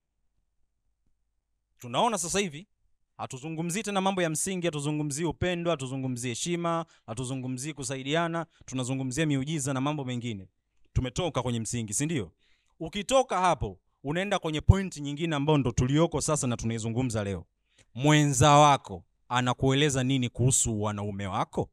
tunaona sasa hivi hatuzungumzii tena mambo ya msingi hatuzungumzii upendo hatuzungumzii heshima hatuzungumzii kusaidiana tunazungumzia miujiza na mambo mengine tumetoka kwenye msingi si ndio ukitoka hapo unaenda kwenye pointi nyingine ambayo ndo tulioko sasa na tunaizungumza leo mwenza wako anakueleza nini kuhusu wanaume wako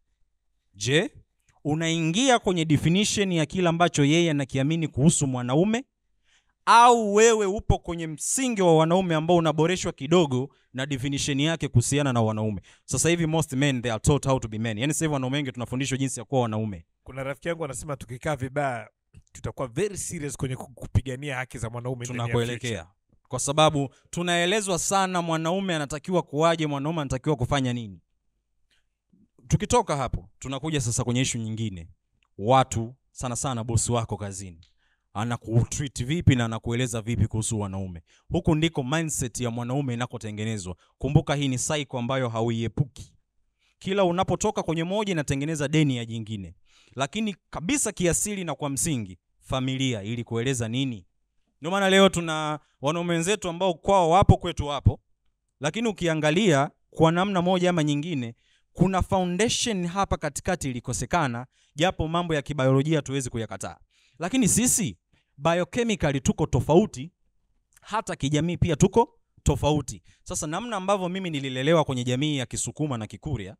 je unaingia kwenye definition ya kile ambacho yeye anakiamini kuhusu mwanaume au wewe upo kwenye msingi wa wanaume ambao unaboreshwa kidogo na definition yake kuhusiana na wanaume sasa hivi most men they are taught how to be men yani sasa hivi wanaume wengi tunafundishwa jinsi ya kuwa wanaume kuna rafiki yangu anasema tukikaa vibaya tutakuwa very serious kwenye ku- kupigania haki za mwanaume ndani ya tunakoelekea future. kwa sababu tunaelezwa sana mwanaume anatakiwa kuwaje mwanaume anatakiwa kufanya nini tukitoka hapo tunakuja sasa kwenye ishu nyingine watu sana sana bosi wako kazini anakutreat vipi na anakueleza vipi kuhusu wanaume huku ndiko mindset ya mwanaume inakotengenezwa kumbuka hii ni cycle ambayo hauiepuki kila unapotoka kwenye moja inatengeneza deni ya jingine lakini kabisa kiasili na kwa msingi familia ili kueleza nini ndio maana leo tuna wanaume wenzetu ambao kwao wapo kwetu wapo lakini ukiangalia kwa namna moja ama nyingine kuna foundation hapa katikati ilikosekana japo mambo ya kibiolojia tuwezi kuyakataa lakini sisi biochemically tuko tofauti hata kijamii pia tuko tofauti sasa namna ambavyo mimi nililelewa kwenye jamii ya kisukuma na kikuria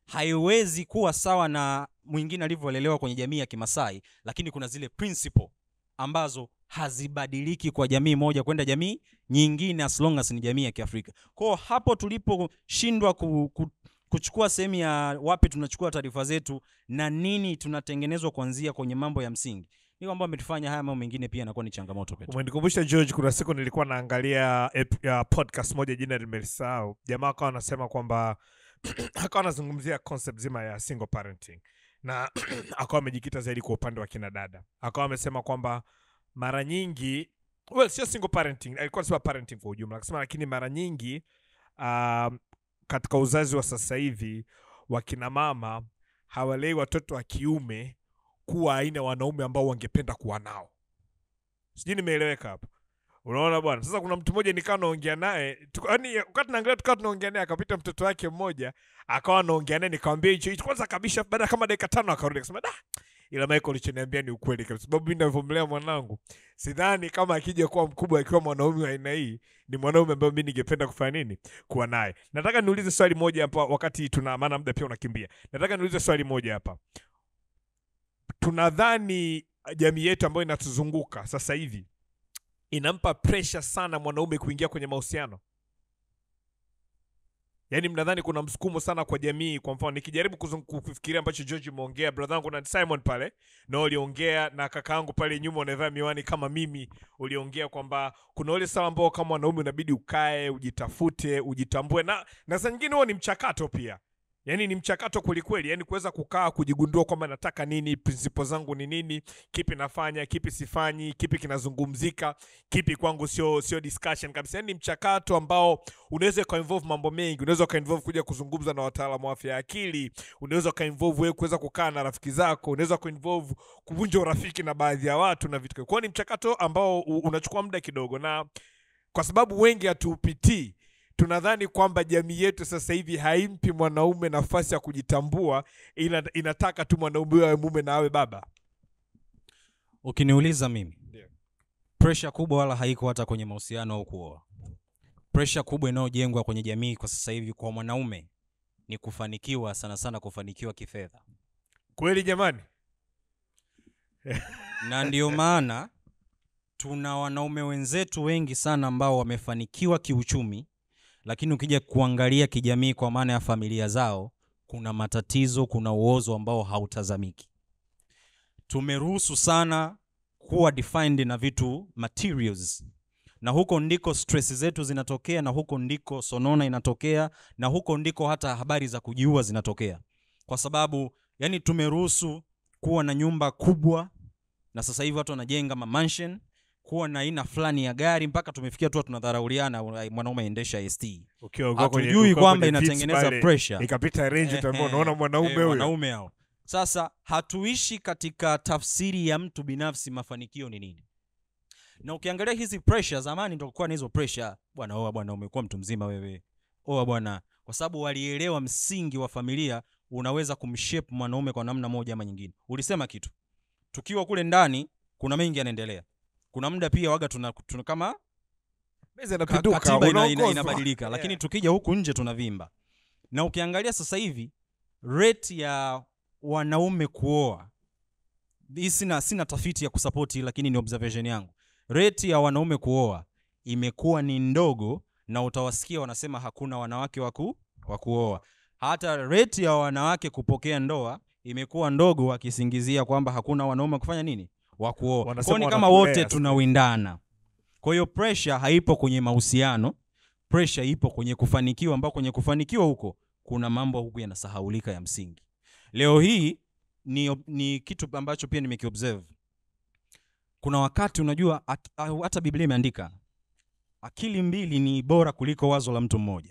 haiwezi kuwa sawa na mwingine alivyolelewa kwenye jamii ya kimasai lakini kuna zile principle ambazo hazibadiliki kwa jamii moja kwenda jamii nyingine as long as ni jamii ya kiafrika kwao hapo tuliposhindwa ku, ku, kuchukua sehemu ya wapi tunachukua taarifa zetu na nini tunatengenezwa kuanzia kwenye mambo ya msingi ni kwamba ametufanya haya mambo mengine pia yanakuwa ni changamoto kwetu umenikumbusha george kuna siku nilikuwa naangalia ep, ya podcast moja jina limelisahau jamaa akawa anasema kwamba akawa anazungumzia concept zima ya single parenting na akawa amejikita zaidi kwa upande wa kina dada akawa amesema kwamba mara nyingi well sio single parenting alikuwa anasema parenting kwa ujumla akasema lakini mara nyingi um, katika uzazi wa sasa hivi wakina mama hawalei watoto wa kiume kuwa aina ya wanaume ambao wangependa kuwa nao sijui nimeeleweka hapa unaona bwana sasa kuna mtu mmoja nikawa naongea naye tuko- yaani wakati naangalia tukawa tunaongea naye akapita mtoto wake mmoja akawa anaongea naye nikamwambia hicho hicho kwanza kabisa baada ya kama dakika tano akarudi akasema da ila Michael ulichoniambia ni ukweli kabisa sababu mimi ninavyomlea mwanangu sidhani kama akija kuwa mkubwa akiwa mwanaume wa aina hii ni mwanaume ambaye mimi ningependa kufanya nini kuwa naye nataka niulize swali moja hapa wakati tuna maana muda pia unakimbia nataka niulize swali moja hapa tunadhani jamii yetu ambayo inatuzunguka sasa hivi inampa pressure sana mwanaume kuingia kwenye mahusiano yaani mnadhani kuna msukumo sana kwa jamii kwa mfano nikijaribu kuzung- kufikiria ambacho george umeongea brother yangu na simon pale na uliongea na kaka yangu pale nyuma unavaa miwani kama mimi uliongea kwamba kuna ule sawa ambao kama mwanaume unabidi ukae ujitafute ujitambue na na saa nyingine huo ni mchakato pia yaani ni mchakato kwelikweli yaani kuweza kukaa kujigundua kwamba nataka nini prinsipo zangu ni nini kipi nafanya kipi sifanyi kipi kinazungumzika kipi kwangu sio sio discussion kabisa yaani ni mchakato ambao unaweza ukainvolve mambo mengi unaweza ukainvolve kuja kuzungumza na wataalamu wa afya ya akili unaweza ukainvolve wewe kuweza kukaa na rafiki zako unaweza kuinvolve kuvunja urafiki na baadhi ya watu na vitu kwao ni mchakato ambao u- unachukua muda kidogo na kwa sababu wengi hatuupitii tunadhani kwamba jamii yetu sasa hivi haimpi mwanaume nafasi ya kujitambua ila inataka tu mwanaume huyo awe mume na awe baba ukiniuliza mimi presha kubwa wala haiko hata kwenye mahusiano au kuoa presha kubwa inayojengwa kwenye jamii kwa sasa hivi kwa mwanaume ni kufanikiwa sana sana kufanikiwa kifedha kweli jamani na ndio maana tuna wanaume wenzetu wengi sana ambao wamefanikiwa kiuchumi lakini ukija kuangalia kijamii kwa maana ya familia zao kuna matatizo kuna uozo ambao hautazamiki tumeruhusu sana kuwa defined na vitu materials na huko ndiko stress zetu zinatokea na huko ndiko sonona inatokea na huko ndiko hata habari za kujiua zinatokea kwa sababu yani tumeruhusu kuwa na nyumba kubwa na sasa hivi watu wanajenga mamansion kuwa na aina fulani ya gari mpaka tumefikia tu tunadharauliana una- mwanaume aendesha st Ukiwa- ukiwa kwenye- hatujui ukiwa kwamba kwenye viti inatengeneza pale, pressure ikapita range utaambiwa, Ehe, unaona mwanaume eh, huyo. wanaume hao sasa hatuishi katika tafsiri ya mtu binafsi mafanikio ni nini na ukiangalia hizi pressure zamani ndo kuwa na hizo pressure bwana oa bwana umekuwa mtu mzima wewe oa bwana kwa sababu walielewa msingi wa familia unaweza kumshape mwanaume kwa namna moja ama nyingine ulisema kitu tukiwa kule ndani kuna mengi yanaendelea kuna muda pia waga tuna, tuna kama Meza ka- inapinduka, katiba ina, ina, unaongozwa. inabadilika Yeah. lakini tukija huku nje tunavimba na ukiangalia sasa hivi rate ya wanaume kuoa hii sina, sina tafiti ya kusapoti lakini ni observation yangu rate ya wanaume kuoa imekuwa ni ndogo na utawasikia wanasema hakuna wanawake waku, wa kuoa hata rate ya wanawake kupokea ndoa imekuwa ndogo wakisingizia kwamba hakuna wanaume wa kufanya nini wa kuoa Wanasema kwao ni kama wanatulea wote sasa. tunawindana kwa hiyo pressure haipo kwenye mahusiano pressure ipo kwenye kufanikiwa ambao kwenye kufanikiwa huko kuna mambo huku yanasahaulika ya msingi leo hii ni, ni kitu ambacho pia nimekiobserve kuna wakati unajua ak- au hata biblia imeandika akili mbili ni bora kuliko wazo la mtu mmoja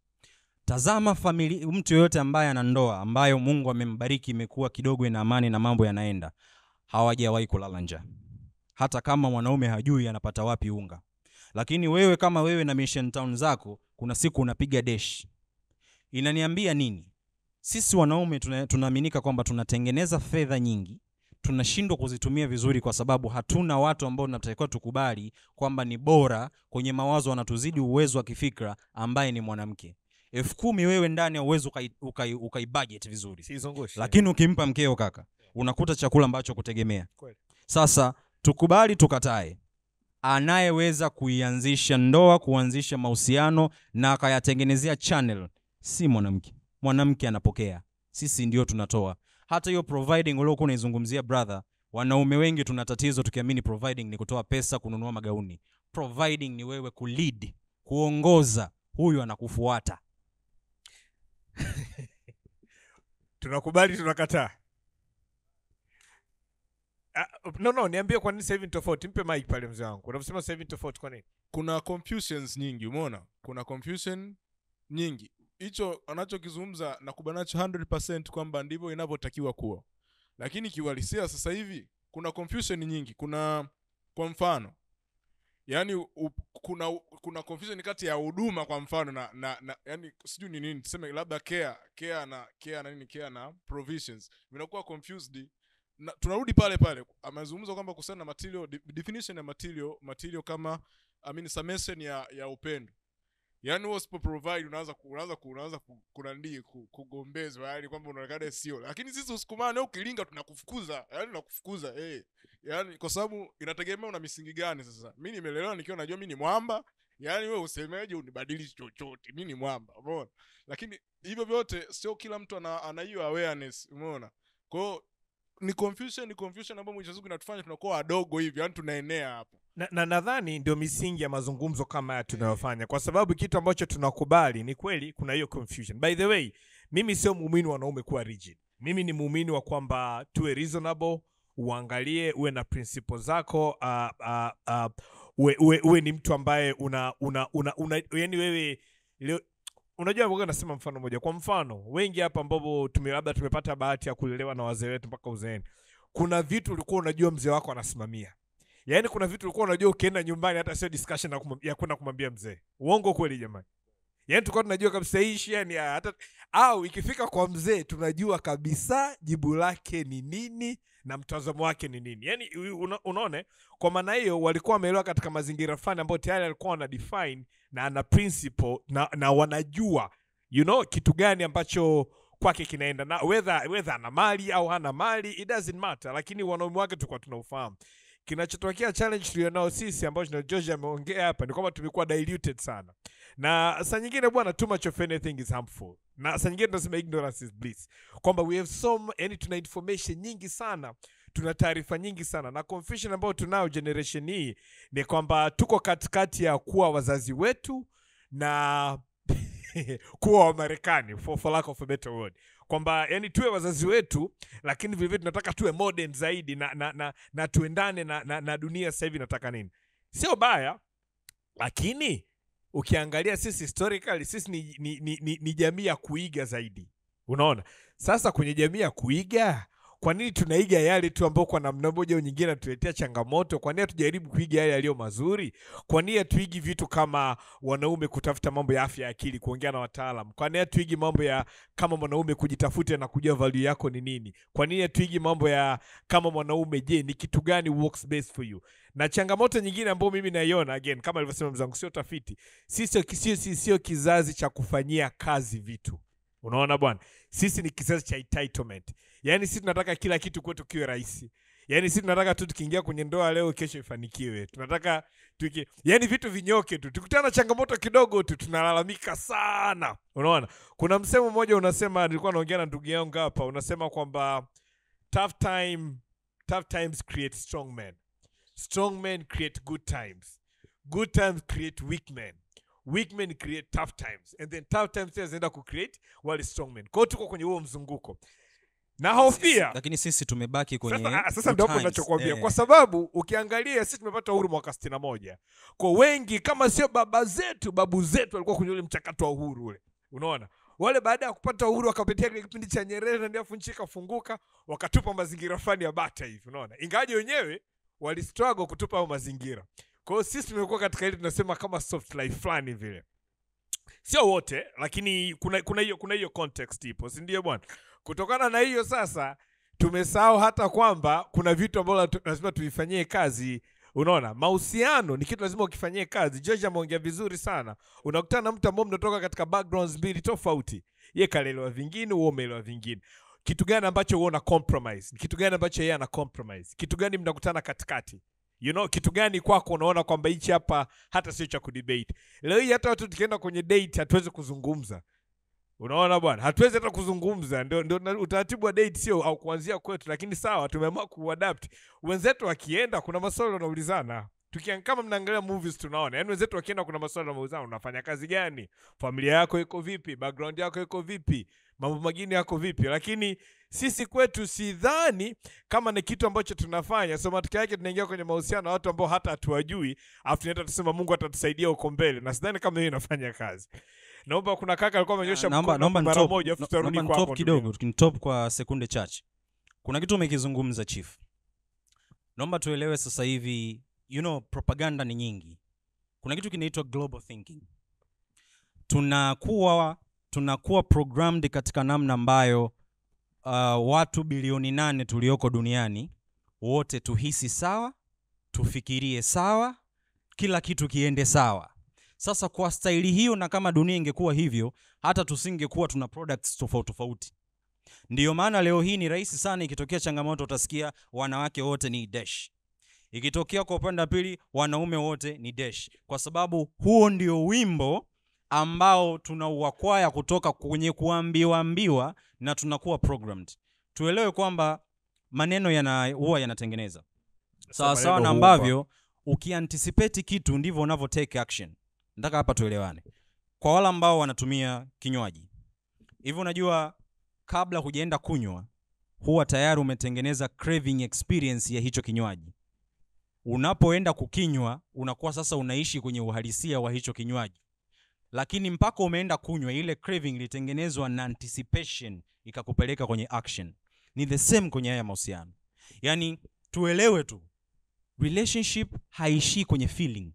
tazama famili, mtu yoyote ambaye ana ndoa ambayo mungu amembariki imekuwa kidogo ina amani na mambo yanaenda hawajawahi kulala njaa hata kama mwanaume hajui anapata wapi unga lakini wewe kama wewe na mission town zako kuna siku unapiga desh inaniambia nini sisi wanaume tuna- tunaaminika kwamba tunatengeneza fedha nyingi tunashindwa kuzitumia vizuri kwa sababu hatuna watu ambao tunatakiwa tukubali kwamba ni bora kwenye mawazo wanatuzidi uwezo wa kifikra ambaye ni mwanamke elfu kumi wewe ndani auwezi ukai, ukai, ukai budget vizuri Siizungushe. lakini ukimpa mkeo kaka unakuta chakula ambacho kutegemea Kweli. sasa tukubali tukatae anayeweza kuianzisha ndoa kuanzisha mahusiano na akayatengenezea channel si mwanamke mwanamke anapokea sisi ndio tunatoa hata hiyo providing uliokuwa unaizungumzia brother wanaume wengi tuna tatizo tukiamini providing ni kutoa pesa kununua magauni providing ni wewe kulead kuongoza huyu anakufuata tunakubali tunakataa Ah, no no niambie kwa nini sasa hivi ni tofauti mpe mic pale mzee wangu unaposema sasa hivi ni tofauti kwa nini kuna confusions nyingi umeona kuna confusion nyingi hicho anachokizungumza nakubanacho 100 kwamba ndivyo inavyotakiwa kuwa lakini kiuhalisia sasa hivi kuna confusion nyingi kuna kwa mfano yani u, kuna kuna confusion kati ya huduma kwa mfano na, na, na yani sijui ni nini tuseme labda care care na care na nini care na provisions vinakuwa confused na, tunarudi pale pale amezungumza kwamba kuhusiana na material de- definition ya material material kama I mean, summation ya ya upendo yaani wewe usipo provide unaanza ku- unaanza ku- unaanza ku- kunandii ku- kugombezwa yani kwamba unaonekana sio lakini sisi usukumane ukilinga tunakufukuza yani tunakufukuza eh yani kwa sababu inategemea una misingi gani sasa mi nimelelewa nikiwa najua mi ni mwamba yani wewe usemeje unibadilishi chochote mi ni mwamba umeona lakini hivyo vyote sio kila mtu ana ana hiyo awareness umeona kwa hiyo ni confusion ni confusion ambayo mwisho wa siku inatufanya tunakuwa wadogo hivi yani tunaenea hapo na na nadhani ndio misingi ya mazungumzo kama haya tunayofanya kwa sababu kitu ambacho tunakubali ni kweli kuna hiyo confusion by the way mimi sio muumini wa wanaume kuwa rigid mimi ni muumini wa kwamba tuwe reasonable uangalie uwe na principle zako uh, uh, uh, uwe, uwe, uwe ni mtu ambaye una una una, una yani wewe leo unajua mboga nasema mfano moja kwa mfano wengi hapa ambapo tume labda tumepata bahati ya kulelewa na wazee wetu mpaka uzeeni kuna vitu ulikuwa unajua mzee wako anasimamia yaani kuna vitu ulikuwa unajua ukienda nyumbani hata sio discussion ya kumwambia- ya kwenda kumwambia mzee uongo kweli jamani yaani tulikuwa tunajua kabisa hii shia ni ya hata au ikifika kwa mzee tunajua kabisa jibu lake ni nini na mtazamo wake ni nini yaani una, unaone kwa maana hiyo walikuwa wameelewa katika mazingira fulani ambayo tayari alikuwa wana define na ana principle na, na wanajua you know kitu gani ambacho kwake kinaenda na whether, whether ana mali au hana mali it doesn't matter lakini wanaume wake tulikuwa tunaufahamu kinachotokea challenge tulionao sisi ambacho na George ameongea hapa ni kwamba tumekuwa diluted sana na saa nyingine bwana too much of anything is harmful na saa nyingine tunasema ignorance is bliss kwamba we have some yani tuna information nyingi sana tuna taarifa nyingi sana na confusion ambayo tunayo generation hii ni kwamba tuko katikati ya kuwa wazazi wetu na kuwa wamarekani for, for lack of a better word kwamba yani tuwe wazazi wetu lakini vilevile tunataka tuwe modern zaidi na, na, na, na tuendane na, na, na dunia sasa hivi inataka nini sio baya lakini ukiangalia sisi historically sisi ni, ni, ni, ni, ni jamii ya kuiga zaidi unaona sasa kwenye jamii ya kuiga kwa nini tunaiga yale tu ambao kwa namna moja au nyingine anatuletea changamoto kwa nini hatujaribu kuiga yale yaliyo mazuri kwa nini hatuigi vitu kama wanaume kutafuta mambo ya afya ya akili kuongea na wataalam kwa nini hatuigi mambo ya kama mwanaume kujitafuta na kujua value yako ni nini kwa nini hatuigi mambo ya kama mwanaume je ni kitu gani works best for you na changamoto nyingine ambayo mimi naiona again kama alivyosema mzangu sio tafiti sisi sio- sio sio- sio kizazi cha kufanyia kazi vitu unaona bwana sisi ni kizazi cha entitlement yaani sisi tunataka kila kitu kwetu kiwe rahisi yaani sisi tunataka tu tukiingia kwenye ndoa leo kesho ifanikiwe tunataka tuki yaani vitu vinyoke tu tukutana na changamoto kidogo tu tunalalamika sana unaona kuna msemo mmoja unasema nilikuwa naongea na ndugu yangu hapa unasema kwamba tough time tough times create strong men strong men create good times good times create weak men weak men create tough times and then tough times tena zinaenda kucreate wale strong men kwao tuko kwenye huo mzunguko na hofia lakini sisi tumebaki kwenye sasa, ah, sasa good ndio hapo times. ninachokuambia Eh. kwa sababu ukiangalia sisi tumepata uhuru mwaka sitini na moja kwa wengi kama sio baba zetu babu zetu walikuwa kwenye ule mchakato wa uhuru ule unaona wale baada ya kupata uhuru wakapitia kile kipindi cha nyerere ndefu nchi ikafunguka wakatupa mazingira fulani ya bata hivi unaona ingawaje wenyewe walistruggle kutupa hayo mazingira kwa hiyo sisi tumekuwa katika ile tunasema kama soft life fulani vile sio wote lakini kuna kuna hiyo kuna hiyo context ipo si ndio bwana kutokana na hiyo sasa tumesahau hata kwamba kuna vitu ambavyo latu- lazima tuvifanyie kazi unaona mahusiano ni kitu lazima ukifanyie kazi george ameongea vizuri sana unakutana na mtu ambao mnatoka katika backgrounds mbili tofauti ye kalelewa vingine huo umeelewa vingine kitu gani ambacho huo una compromise Ni kitu gani ambacho yeye ana compromise kitu gani mnakutana katikati you know kitu gani kwako unaona kwamba hichi hapa hata sio cha kudebate leo hii hata watu tukienda kwenye date hatuwezi kuzungumza unaona bwana hatuwezi hata kuzungumza ndio, ndio na- utaratibu wa date sio au kuanzia kwetu lakini sawa tumeamua kuadapt wenzetu wakienda kuna maswali wanaulizana Tukian, kama mnaangalia movies tunaona yani wenzetu wakienda kuna maswali wanaulizana unafanya kazi gani familia yako iko vipi background yako iko vipi mambo mengine yako vipi lakini sisi kwetu sidhani kama ni kitu ambacho tunafanya so matokeo yake tunaingia kwenye mahusiano na watu ambao hata hatuwajui afu tunaenda tusema mungu atatusaidia huko mbele na sidhani kama hiyo inafanya kazi naomba kuna kaka alikuwa amenyosha naomba mkono naomba mara nitop- moja afu no- tutarudi naomba kwako nitop ndugu kidogo nitop kwa sekunde chache kuna kitu umekizungumza chief naomba tuelewe sasa hivi you know propaganda ni nyingi kuna kitu kinaitwa global thinking tunakuwa tunakuwa programmed katika namna ambayo uh, watu bilioni nane tulioko duniani wote tuhisi sawa tufikirie sawa kila kitu kiende sawa sasa kwa staili hiyo na kama dunia ingekuwa hivyo hata tusingekuwa tuna products tofauti tofauti ndiyo maana leo hii ni rahisi sana ikitokea changamoto utasikia wanawake wote ni dash ikitokea kwa upande wa pili wanaume wote ni dash kwa sababu huo ndio wimbo ambao tunauakwaya kutoka kwenye kuambiwaambiwa na tunakuwa programmed tuelewe kwamba maneno yana huwa yanatengeneza sawa sawa maneno na huupa. ambavyo ukianticipate kitu ndivyo unavyo take action nataka hapa tuelewane kwa wale ambao wanatumia kinywaji hivi unajua kabla hujaenda kunywa huwa tayari umetengeneza craving experience ya hicho kinywaji unapoenda kukinywa unakuwa sasa unaishi kwenye uhalisia wa hicho kinywaji lakini mpaka umeenda kunywa ile craving ilitengenezwa na anticipation ikakupeleka kwenye action ni the same kwenye haya mahusiano yaani tuelewe tu relationship haishii kwenye feeling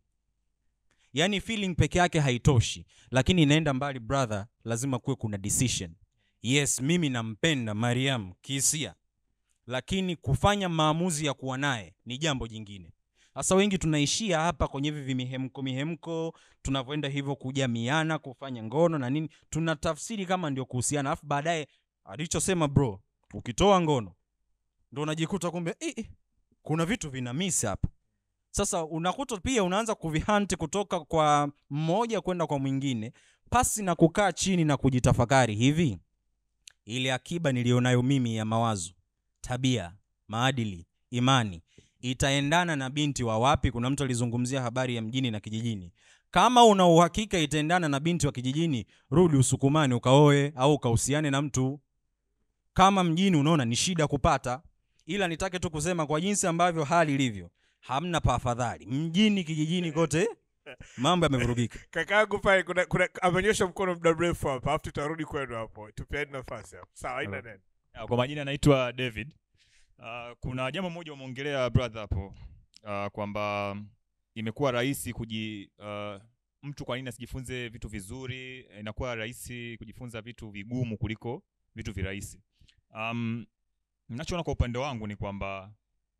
yaani feeling peke yake haitoshi lakini inaenda mbali brother lazima kuwe kuna decision yes mimi nampenda mariam kihisia lakini kufanya maamuzi ya kuwa naye ni jambo jingine sasa wengi tunaishia hapa kwenye hivi vimihemko mihemko tunavyoenda hivyo kujamiana kufanya ngono na nini tunatafsiri kama ndio kuhusiana alafu baadaye alichosema bro ukitoa ngono ndo unajikuta kumbe eh, eh, kuna vitu vina miss hapa sasa unakuta pia unaanza kuvihanti kutoka kwa mmoja kwenda kwa mwingine pasi na kukaa chini na kujitafakari hivi ile akiba niliyonayo mimi ya mawazo tabia maadili imani itaendana na binti wa wapi kuna mtu alizungumzia habari ya mjini na kijijini kama una uhakika itaendana na binti wa kijijini rudi usukumani ukaoe au ukahusiane na mtu kama mjini unaona ni shida kupata ila nitake tu kusema kwa jinsi ambavyo hali ilivyo hamna pa afadhali mjini kijijini kote mambo yamevurugika kaka yangu pale kuna, kuna amenyosha mkono muda mrefu hapa afu tutarudi kwenu hapo tupeani nafasi hapo sawa haina neno Ah, kwa majina naitwa david uh, kuna jambo moja umeongelea brother hapo uh, kwamba imekuwa rahisi kuji uh, mtu kwa nini asijifunze vitu vizuri inakuwa rahisi kujifunza vitu vigumu kuliko vitu virahisi um, nachoona kwa upande wangu ni kwamba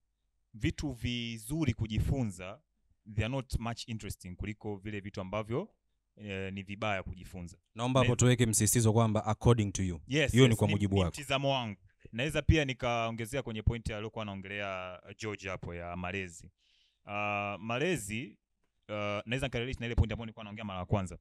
vitu vizuri kujifunza they are not much interesting kuliko vile vitu ambavyo eh, ni vibaya kujifunza naomba hapo Ne- tuweke msisitizo kwamba according to you yes, hiyo yes, ni kwa mujibu ni wako mtizamo wangu naweza pia nikaongezea kwenye pointi aliyokuwa anaongelea uh, george hapo ya malezi uh, malezi uh, naweza nikarelate na ile pointi ambayo nilikuwa naongea mara ya kwanza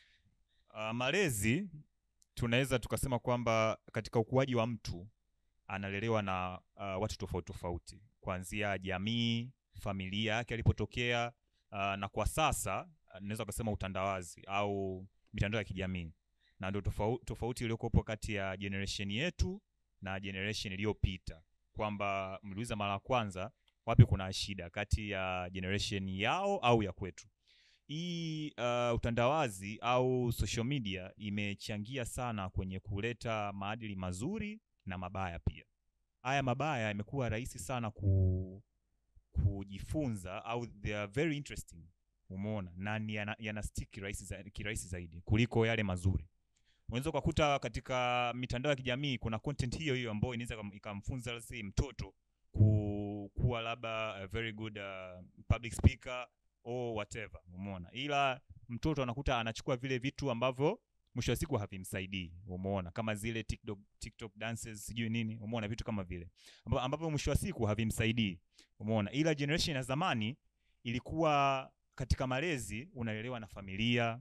uh, malezi tunaweza tukasema kwamba katika ukuaji wa mtu analelewa na uh, watu tofauti tofauti kuanzia jamii familia yake alipotokea uh, na kwa sasa uh, naweza kusema utandawazi au mitandao ya kijamii na ndio tofauti, tofauti iliyokuwepo kati ya generation yetu na generation iliyopita kwamba mliuliza mara ya kwanza wapi kuna shida kati ya generation yao au ya kwetu hii uh, utandawazi au social media imechangia sana kwenye kuleta maadili mazuri na mabaya pia haya mabaya yamekuwa rahisi sana ku, kujifunza au they are very interesting umeona na ni yana, yana stick kirahisi za, kirahisi zaidi kuliko yale mazuri unaweza ukakuta katika mitandao ya kijamii kuna content hiyo hiyo ambayo inaweza ikam- ikamfunza let's say mtoto ku, kuwa kuwa labda a very good uh, public speaker or whatever umeona ila mtoto anakuta anachukua vile vitu ambavyo mwisho wa siku havimsaidii umeona kama zile tiktok, TikTok dances sijui nini umeona vitu kama vile Amba- ambavyo mwisho wa siku havimsaidii umeona ila generation ya zamani ilikuwa katika malezi unalelewa na familia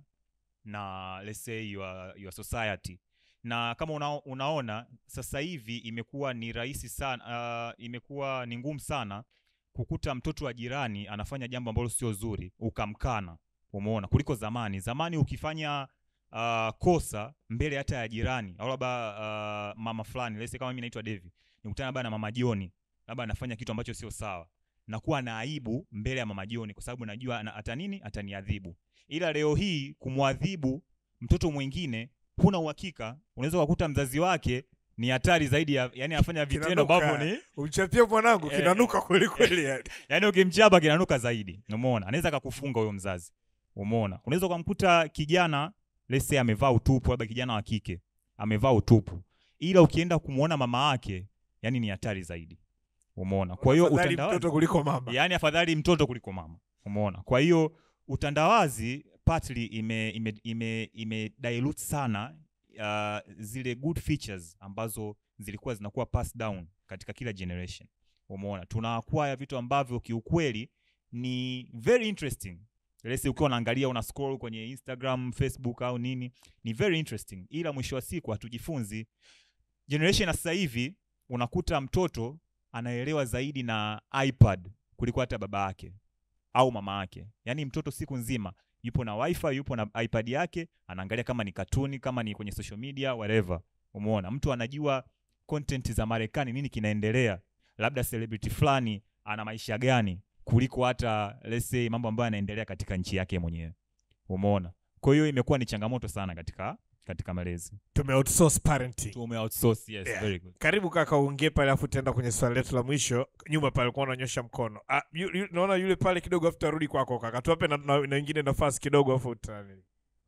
na let's say your, your society na kama una, unaona sasa hivi imekuwa ni rahisi sana uh, imekuwa ni ngumu sana kukuta mtoto wa jirani anafanya jambo ambalo sio zuri ukamkana umeona kuliko zamani zamani ukifanya uh, kosa mbele hata ya jirani au labda uh, mama fulani let's say kama mimi naitwa Devi nikutana labda na mama Joni labda anafanya kitu ambacho sio sawa nakuwa na aibu mbele ya mama Joni kwa sababu najua ana- ata nini ataniadhibu ila leo hii kumwadhibu mtoto mwingine huna uhakika unaweza kukuta mzazi wake ni hatari zaidi ya yani anafanya vitendo Kinanuka. ambavyo ni Umchapie mwanangu Eh, kinanuka kweli kweli yani. yani ukimchapa kinanuka zaidi umeona anaweza akakufunga huyo mzazi umeona unaweza ukamkuta kijana let's say amevaa utupu labda kijana wa kike amevaa utupu ila ukienda kumwona mama yake yani ni hatari zaidi umeona kwa hiyo Afadhali utandawazi mtoto kuliko mama. yani afadhali mtoto kuliko mama umeona kwa hiyo utandawazi partly ime ime ime, ime dilute sana uh, zile good features ambazo zilikuwa zinakuwa passed down katika kila generation umeona tunaacquire vitu ambavyo kiukweli ni very interesting Let's say ukiwa unaangalia una scroll kwenye instagram facebook au nini ni very interesting ila mwisho wa siku hatujifunzi generation ya sasa hivi unakuta mtoto anaelewa zaidi na ipad kuliko hata baba yake au mama yake yaani mtoto siku nzima yupo na wifi yupo na ipad yake anaangalia kama ni katuni kama ni kwenye social media whatever umeona mtu anajua content za marekani nini kinaendelea labda celebrity fulani ana maisha gani kuliko hata let's say mambo ambayo yanaendelea katika nchi yake mwenyewe umeona kwa hiyo imekuwa ni changamoto sana katika katika malezi Tume outsource parenting. tume outsource yes Yeah. very good Karibu kaka, uongee pale, afu tutaenda kwenye swali letu la mwisho. Nyuma pale ulikuwa unanyosha mkono. Ah, yu, yu, naona yule pale kidogo, afu tarudi kwako kaka. Tuwape na, na, na wengine nafasi kidogo, afu utani.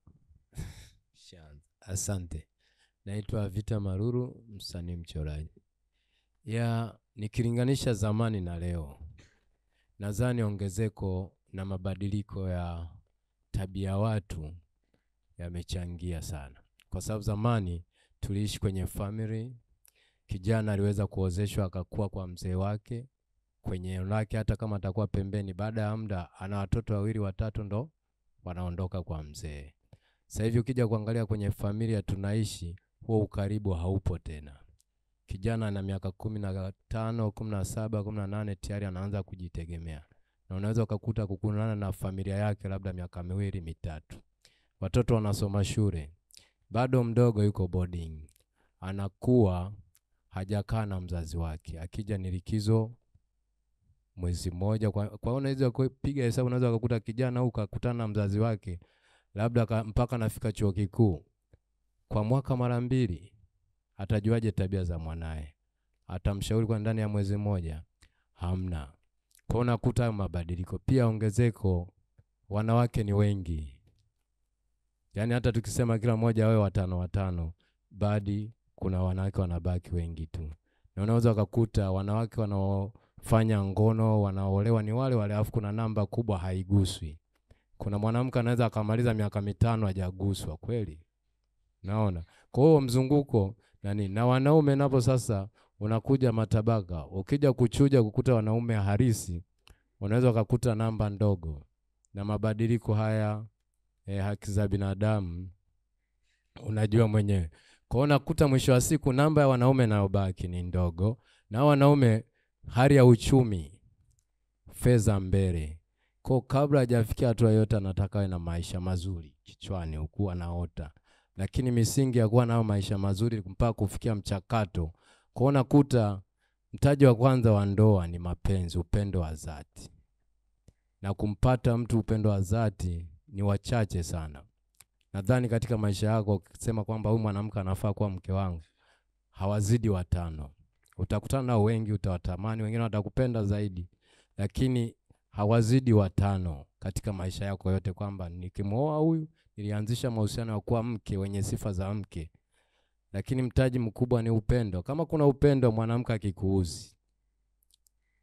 Shanza. Asante. Naitwa Vita Maruru, msanii mchoraji. Ya nikilinganisha zamani na leo, nadhani ongezeko na mabadiliko ya tabia watu yamechangia sana, kwa sababu zamani tuliishi kwenye family. Kijana aliweza kuozeshwa akakuwa kwa mzee wake kwenye eneo lake, hata kama atakuwa pembeni, baada ya muda ana watoto wawili watatu, ndo wanaondoka kwa mzee. Sasa hivi ukija kuangalia kwenye familia tunaishi, huo ukaribu haupo tena. Kijana ana miaka kumi na tano, kumi na saba, kumi na nane tayari anaanza kujitegemea, na unaweza ukakuta kukunana na familia yake labda miaka miwili mitatu. Watoto wanasoma shule, bado mdogo yuko boarding, anakuwa hajakaa na mzazi wake. Akija ni likizo mwezi mmoja. Kwa kwa hiyo unaweza kupiga hesabu, unaweza ukakuta kijana huyu kakutana na mzazi wake labda ka, mpaka nafika chuo kikuu kwa mwaka mara mbili, atajuaje tabia za mwanaye? Atamshauri kwa ndani ya mwezi mmoja? Hamna. Kwa hiyo unakuta hayo mabadiliko. Pia ongezeko, wanawake ni wengi, yaani hata tukisema kila mmoja wawe watano watano, badi kuna wanawake wanabaki wengi tu, na unaweza ukakuta wanawake wanaofanya ngono wanaolewa ni wale wale, alafu kuna namba kubwa haiguswi kuna mwanamke anaweza akamaliza miaka mitano hajaguswa kweli naona kwa hiyo mzunguko nani na wanaume napo sasa unakuja matabaka ukija kuchuja kukuta wanaume harisi unaweza ukakuta namba ndogo na mabadiliko haya eh, haki za binadamu unajua mwenyewe kwa hiyo unakuta mwisho wa siku namba ya wanaume inayobaki ni ndogo na hao wanaume hali ya uchumi fedha mbele kwa kabla hajafikia hatua yote anataka awe na maisha mazuri kichwani huku anaota, lakini misingi ya kuwa nayo maisha mazuri mpaka kufikia mchakato. Kwa unakuta mtaji wa kwanza wa ndoa ni mapenzi, upendo wa dhati, na kumpata mtu upendo wa dhati ni wachache sana. Nadhani katika maisha yako ukisema kwamba huyu mwanamke anafaa kuwa mke wangu, hawazidi watano. Utakutana nao wengi, utawatamani, wengine watakupenda zaidi, lakini hawazidi watano katika maisha yako yote, kwamba nikimwoa huyu nilianzisha mahusiano ya kuwa mke wenye sifa za mke, lakini mtaji mkubwa ni upendo. Kama kuna upendo, mwanamke akikuuzi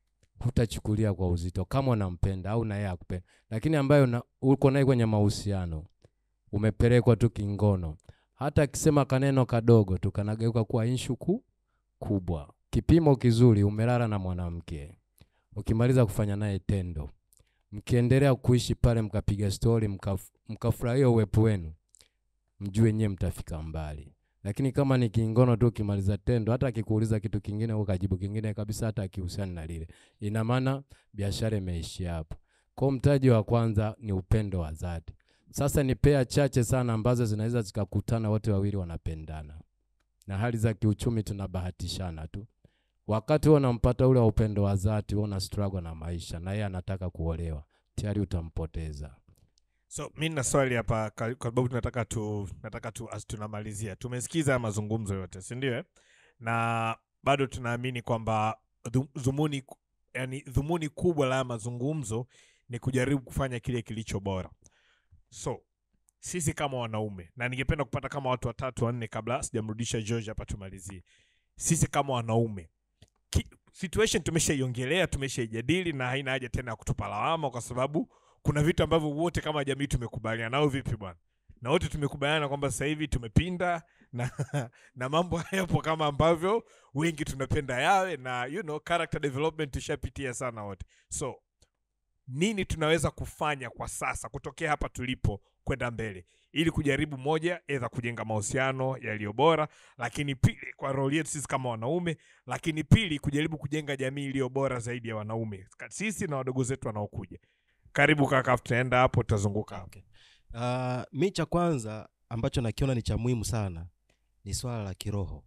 hutachukulia kwa uzito kama unampenda au na yeye akupenda, lakini ambayo una, uko naye kwenye mahusiano umepelekwa tu kingono, hata akisema kaneno kadogo tu kanageuka kuwa inshu ku, kubwa. Kipimo kizuri, umelala na mwanamke, ukimaliza kufanya naye tendo, mkiendelea kuishi pale, mkapiga stori, mkaf, mkafurahia uwepo wenu, mjue nyewe mtafika mbali. Lakini kama ni kingono tu, ukimaliza tendo, hata akikuuliza kitu kingine ukajibu kingine kabisa, hata akihusiana na lile, ina maana biashara imeishia hapo. Kwa mtaji wa kwanza ni upendo wa dhati. Sasa ni pea chache sana ambazo zinaweza zikakutana wote wawili wanapendana, na hali za kiuchumi tunabahatishana tu. Wakati wewe unampata ule wa upendo wa dhati, wewe una struggle na maisha na yeye anataka kuolewa, tayari utampoteza. So mi nina swali hapa ka- kwa sababu tunataka tu nataka tu as tunamalizia. Tumesikiza haya mazungumzo yote, si ndio? eh? Na bado tunaamini kwamba dhu- dhumuni yani dhumuni kubwa la haya mazungumzo ni kujaribu kufanya kile kilicho bora. So sisi kama wanaume, na ningependa kupata kama watu watatu wanne kabla sijamrudisha George hapa tumalizie. Sisi kama wanaume ki, situation tumeshaiongelea, tumeshaijadili na haina haja tena ya kutupa lawama kwa sababu kuna vitu ambavyo wote kama jamii tumekubaliana nao. Vipi bwana? Na wote tumekubaliana kwamba sasa hivi tumepinda na, na mambo hayapo kama ambavyo wengi tunapenda yawe, na you know, character development tushapitia sana wote. So nini tunaweza kufanya kwa sasa kutokea hapa tulipo kwenda mbele ili kujaribu moja edha kujenga mahusiano yaliyo bora lakini pili kwa role yetu sisi kama wanaume lakini pili kujaribu kujenga jamii iliyo bora zaidi ya wanaume sisi na wadogo zetu wanaokuja karibu kaka tutaenda hapo tutazunguka hapo Uh, mi cha kwanza ambacho nakiona ni cha muhimu sana ni swala la kiroho.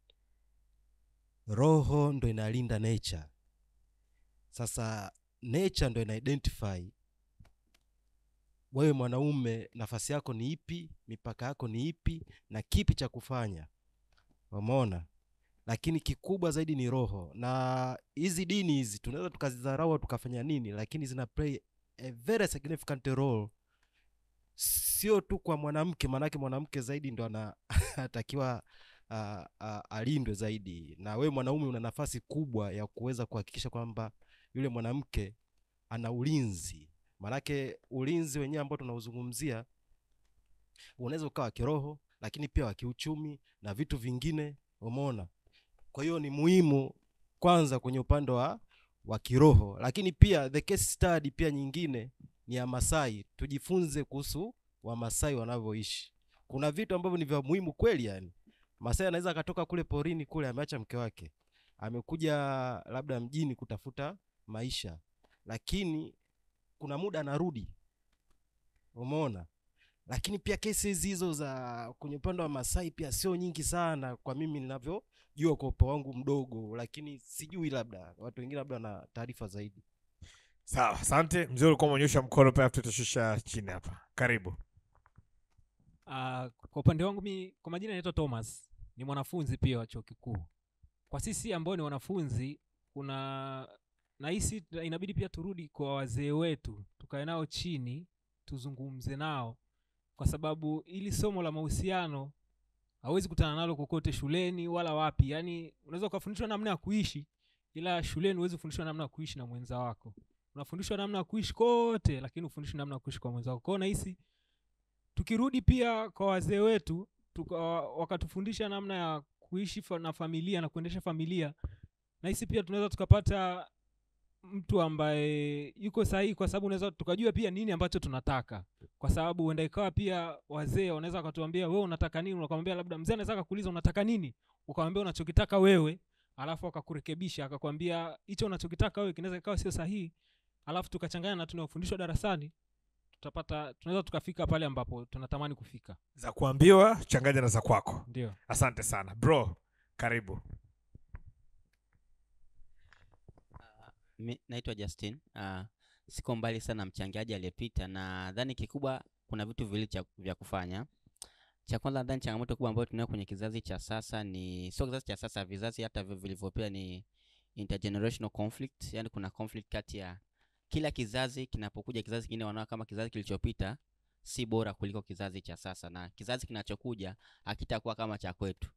Roho ndo inalinda nature. Sasa nature ndo ina identify wewe mwanaume, nafasi yako ni ipi, mipaka yako ni ipi, na kipi cha kufanya. Umeona? Lakini kikubwa zaidi ni roho, na hizi dini hizi tunaweza tukazidharau au tukafanya nini, lakini zina play a very significant role sio tu kwa mwanamke, maanake mwanamke zaidi ndo ana- anatakiwa uh, uh, alindwe zaidi, na wewe mwanaume una nafasi kubwa ya kuweza kuhakikisha kwamba yule mwanamke ana ulinzi. Maanake ulinzi wenyewe ambao tunauzungumzia unaweza ukawa wa kiroho, lakini pia wa kiuchumi na vitu vingine, umeona. Kwa hiyo ni muhimu kwanza kwenye upande wa wa kiroho, lakini pia the case study pia nyingine ni ya Masai. Tujifunze kuhusu Wamasai wanavyoishi. Kuna vitu ambavyo ni vya muhimu kweli, yani Masai anaweza akatoka kule porini kule, ameacha mke wake, amekuja labda mjini kutafuta maisha, lakini kuna muda anarudi, umeona. Lakini pia kesi hizi hizo za kwenye upande wa Masai pia sio nyingi sana, kwa mimi ninavyojua kwa upeo wangu mdogo, lakini sijui, labda watu wengine labda wana taarifa zaidi. sawa asante mzee ulikuwa umeonyesha mkono pia tutashusha chini hapa karibu Uh, kwa upande wangu mi kwa majina naitwa Thomas, ni mwanafunzi pia wa chuo kikuu. Kwa sisi ambao ni wanafunzi, kuna nahisi tuna- inabidi pia turudi kwa wazee wetu, tukae nao chini, tuzungumze nao, kwa sababu ili somo la mahusiano hauwezi kutana nalo kokote shuleni wala wapi. Yani unaweza ukafundishwa namna ya kuishi, ila shuleni huwezi kufundishwa namna ya kuishi na mwenza wako. Unafundishwa namna ya kuishi kote, lakini ufundishwi namna ya kuishi kwa mwenza wako. Kwa hiyo nahisi tukirudi pia kwa wazee wetu tuka, wakatufundisha namna ya kuishi fa, na familia na kuendesha familia nahisi pia tunaweza tukapata mtu ambaye yuko sahihi kwa sababu unaweza tukajua pia nini ambacho tunataka kwa sababu huenda ikawa pia wazee wanaweza wakatuambia wewe unataka nini ukamwambia labda mzee anaweza akakuuliza unataka nini ukamwambia unachokitaka wewe alafu akakurekebisha akakwambia hicho unachokitaka wewe kinaweza ikawa sio sahihi alafu tukachanganya na tunayofundishwa darasani tutapata tunaweza tukafika pale ambapo tunatamani kufika za kuambiwa changanya na za kwako Ndio. asante sana bro karibu Mi, naitwa Justin. Uh, siko mbali sana na mchangiaji aliyepita, na nadhani kikubwa kuna vitu viwili cha- vya kufanya. Cha kwanza nadhani changamoto kubwa ambayo tunayo kwenye kizazi cha sasa ni sio kizazi cha sasa, vizazi hata vi- vilivyopita ni intergenerational conflict, yani kuna conflict kati ya kila kizazi kinapokuja kizazi kingine wanaona kama kizazi kilichopita si bora kuliko kizazi cha sasa, na kizazi kinachokuja hakitakuwa kama cha kwetu.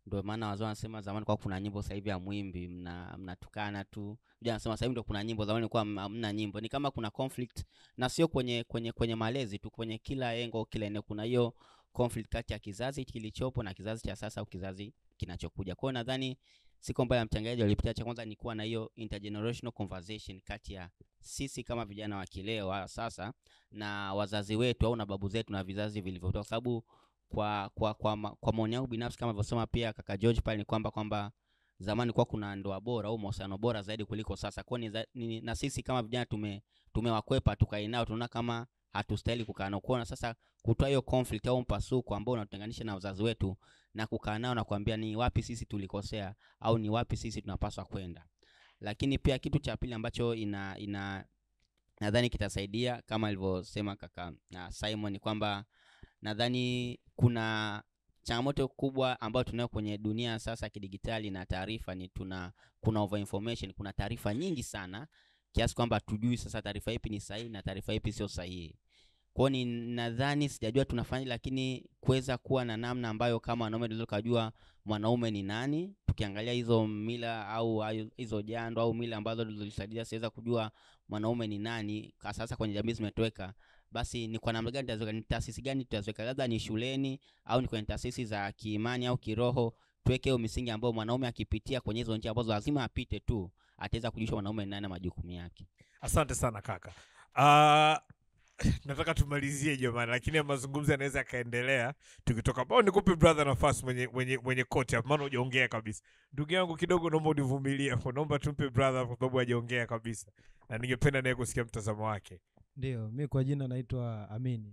ndio maana wazee wanasema zamani kwa kuna nyimbo sasa hivi ya mwimbi mna mnatukana tu vijana wanasema sasa hivi ndio kuna nyimbo zamani kwa hamna nyimbo ni kama kuna conflict na sio kwenye kwenye kwenye malezi tu kwenye kila engo kila eneo kuna hiyo conflict kati ya kizazi kilichopo na kizazi cha sasa au kizazi kinachokuja kwa hiyo nadhani siku ambayo ya mchangaji walipitia cha kwanza ni kuwa na hiyo intergenerational conversation kati ya sisi kama vijana wa kileo wa sasa na wazazi wetu au na babu zetu na vizazi vilivyotoka kwa sababu kwa kwa kwa, ma- kwa maoni yangu binafsi kama alivyosema pia kaka George pale ni kwamba kwamba zamani kwa kuna ndoa bora au mahusiano bora zaidi kuliko sasa kwa ni, za- ni na sisi kama vijana tume tumewakwepa tukai nao tunaona kama hatustahili kukaa nao kuona sasa kutoa hiyo conflict au mpasuko ambao unatutenganisha na wazazi wetu na kukaa nao na kuambia ni wapi sisi tulikosea au ni wapi sisi tunapaswa kwenda lakini pia kitu cha pili ambacho ina ina nadhani kitasaidia kama alivyosema kaka na Simon ni kwamba nadhani kuna changamoto kubwa ambayo tunayo kwenye dunia sasa ya kidigitali na taarifa ni tuna kuna over information kuna taarifa nyingi sana kiasi kwamba tujui sasa taarifa ipi ni sahihi na taarifa ipi sio sahihi kwao ni nadhani sijajua tunafanya lakini kuweza kuwa na namna ambayo kama wanaume tunaweza kujua mwanaume ni nani tukiangalia hizo mila au hayo- hizo jando au mila ambazo zilisaidia siweza kujua mwanaume ni nani kwa sasa kwenye jamii zimetoweka basi ni kwa namna gani tutaziweka ni taasisi gani tutaziweka labda ni shuleni au ni kwenye taasisi za kiimani au kiroho tuweke hiyo misingi ambayo mwanaume akipitia kwenye hizo njia ambazo lazima apite tu ataweza kujua mwanaume ni nani na majukumu yake asante sana kaka uh, nataka tumalizie jamani lakini ya mazungumzo yanaweza yakaendelea tukitoka bao nikupe brother nafasi mwenye mwenye mwenye koti hapo maana hujaongea kabisa ndugu yangu kidogo naomba univumilie hapo naomba tumpe brother kwa sababu hajaongea kabisa na ningependa naye kusikia mtazamo wake Ndio, mi kwa jina naitwa Amini.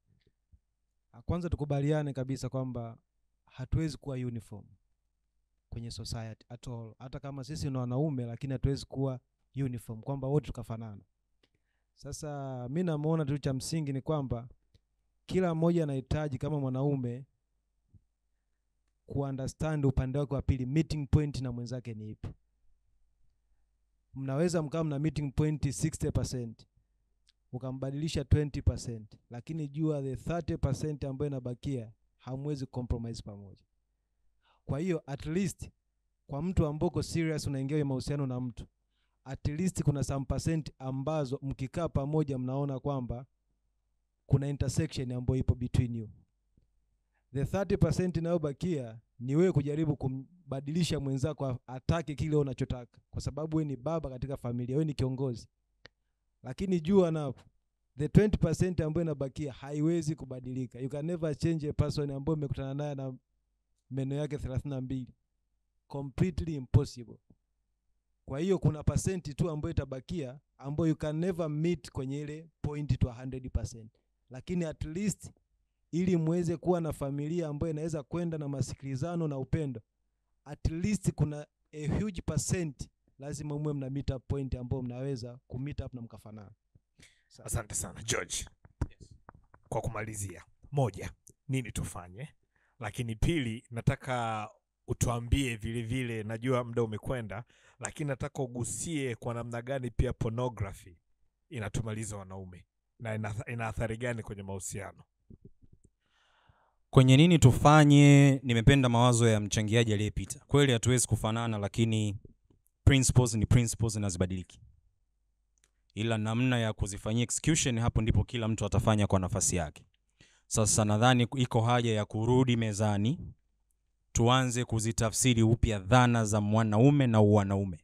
Ah, Kwanza tukubaliane kabisa kwamba hatuwezi kuwa uniform kwenye society at all. Hata kama sisi ni wanaume, lakini hatuwezi kuwa uniform kwamba wote tukafanana. Sasa mi namuona tu cha msingi ni kwamba kila mmoja anahitaji kama mwanaume kuunderstand upande wake wa pili, meeting point na mwenzake ni ipi. Mnaweza mkawa mna meeting point 60% ukambadilisha 20%, lakini jua the 30% ambayo inabakia hamwezi compromise pamoja. Kwa hiyo at least kwa mtu ambao uko serious unaingia kwenye mahusiano na mtu, at least kuna some percent ambazo mkikaa pamoja mnaona kwamba kuna intersection ambayo ipo between you. The 30% inayobakia ni wewe kujaribu kumbadilisha mwenzako a- atake kile unachotaka, kwa sababu wewe ni baba katika familia, wewe ni kiongozi lakini jua napo the 20% ambayo inabakia haiwezi kubadilika. You can never change a person ambayo umekutana naye na meno yake 32. Completely impossible. Kwa hiyo kuna pasenti tu ambayo itabakia ambayo you can never meet kwenye ile point to 100%. Lakini at least ili muweze kuwa na familia ambayo inaweza kwenda na masikilizano na upendo, at least kuna a huge percent lazima muwe mna meet up point ambao mnaweza ku meet up na mkafanana. asante sana george kwa kumalizia moja nini tufanye lakini pili nataka utuambie vile vile najua muda umekwenda lakini nataka ugusie kwa namna gani pia pornography inatumaliza wanaume na ina, ina athari gani kwenye mahusiano kwenye nini tufanye nimependa mawazo ya mchangiaji aliyepita kweli hatuwezi kufanana lakini principles ni principles na zibadiliki ila namna ya kuzifanyia execution hapo ndipo kila mtu atafanya kwa nafasi yake sasa nadhani iko haja ya kurudi mezani tuanze kuzitafsiri upya dhana za mwanaume na uwanaume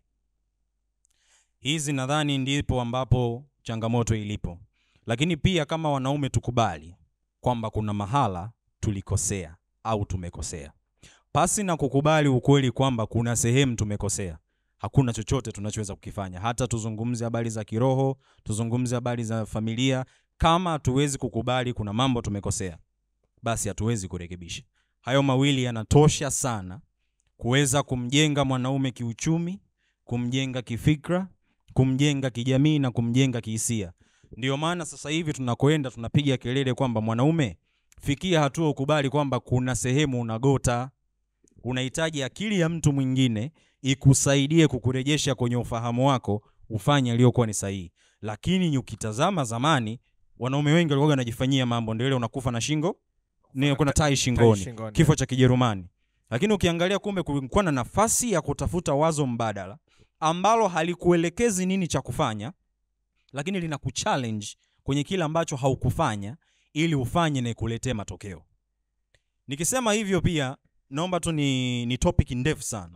hizi nadhani ndipo ambapo changamoto ilipo lakini pia kama wanaume tukubali kwamba kuna mahala tulikosea au tumekosea pasi na kukubali ukweli kwamba kuna sehemu tumekosea hakuna chochote tunachoweza kukifanya hata tuzungumze habari za kiroho tuzungumze habari za familia kama hatuwezi kukubali kuna mambo tumekosea basi hatuwezi kurekebisha hayo mawili yanatosha sana kuweza kumjenga mwanaume kiuchumi kumjenga kifikra kumjenga kijamii na kumjenga kihisia ndio maana sasa hivi tunakwenda tunapiga kelele kwamba mwanaume fikia hatua ukubali kwamba kuna sehemu unagota unahitaji akili ya mtu mwingine ikusaidie kukurejesha kwenye ufahamu wako ufanye aliyokuwa ni sahihi lakini ukitazama zamani wanaume wengi walikuwa wanajifanyia mambo ndio ile unakufa na shingo ni kuna tai shingoni shingoni. kifo cha kijerumani lakini ukiangalia kumbe kulikuwa na nafasi ya kutafuta wazo mbadala ambalo halikuelekezi nini cha kufanya lakini lina kuchallenge kwenye kile ambacho haukufanya ili ufanye na ikuletee matokeo nikisema hivyo pia naomba tu ni, ni topic ndefu sana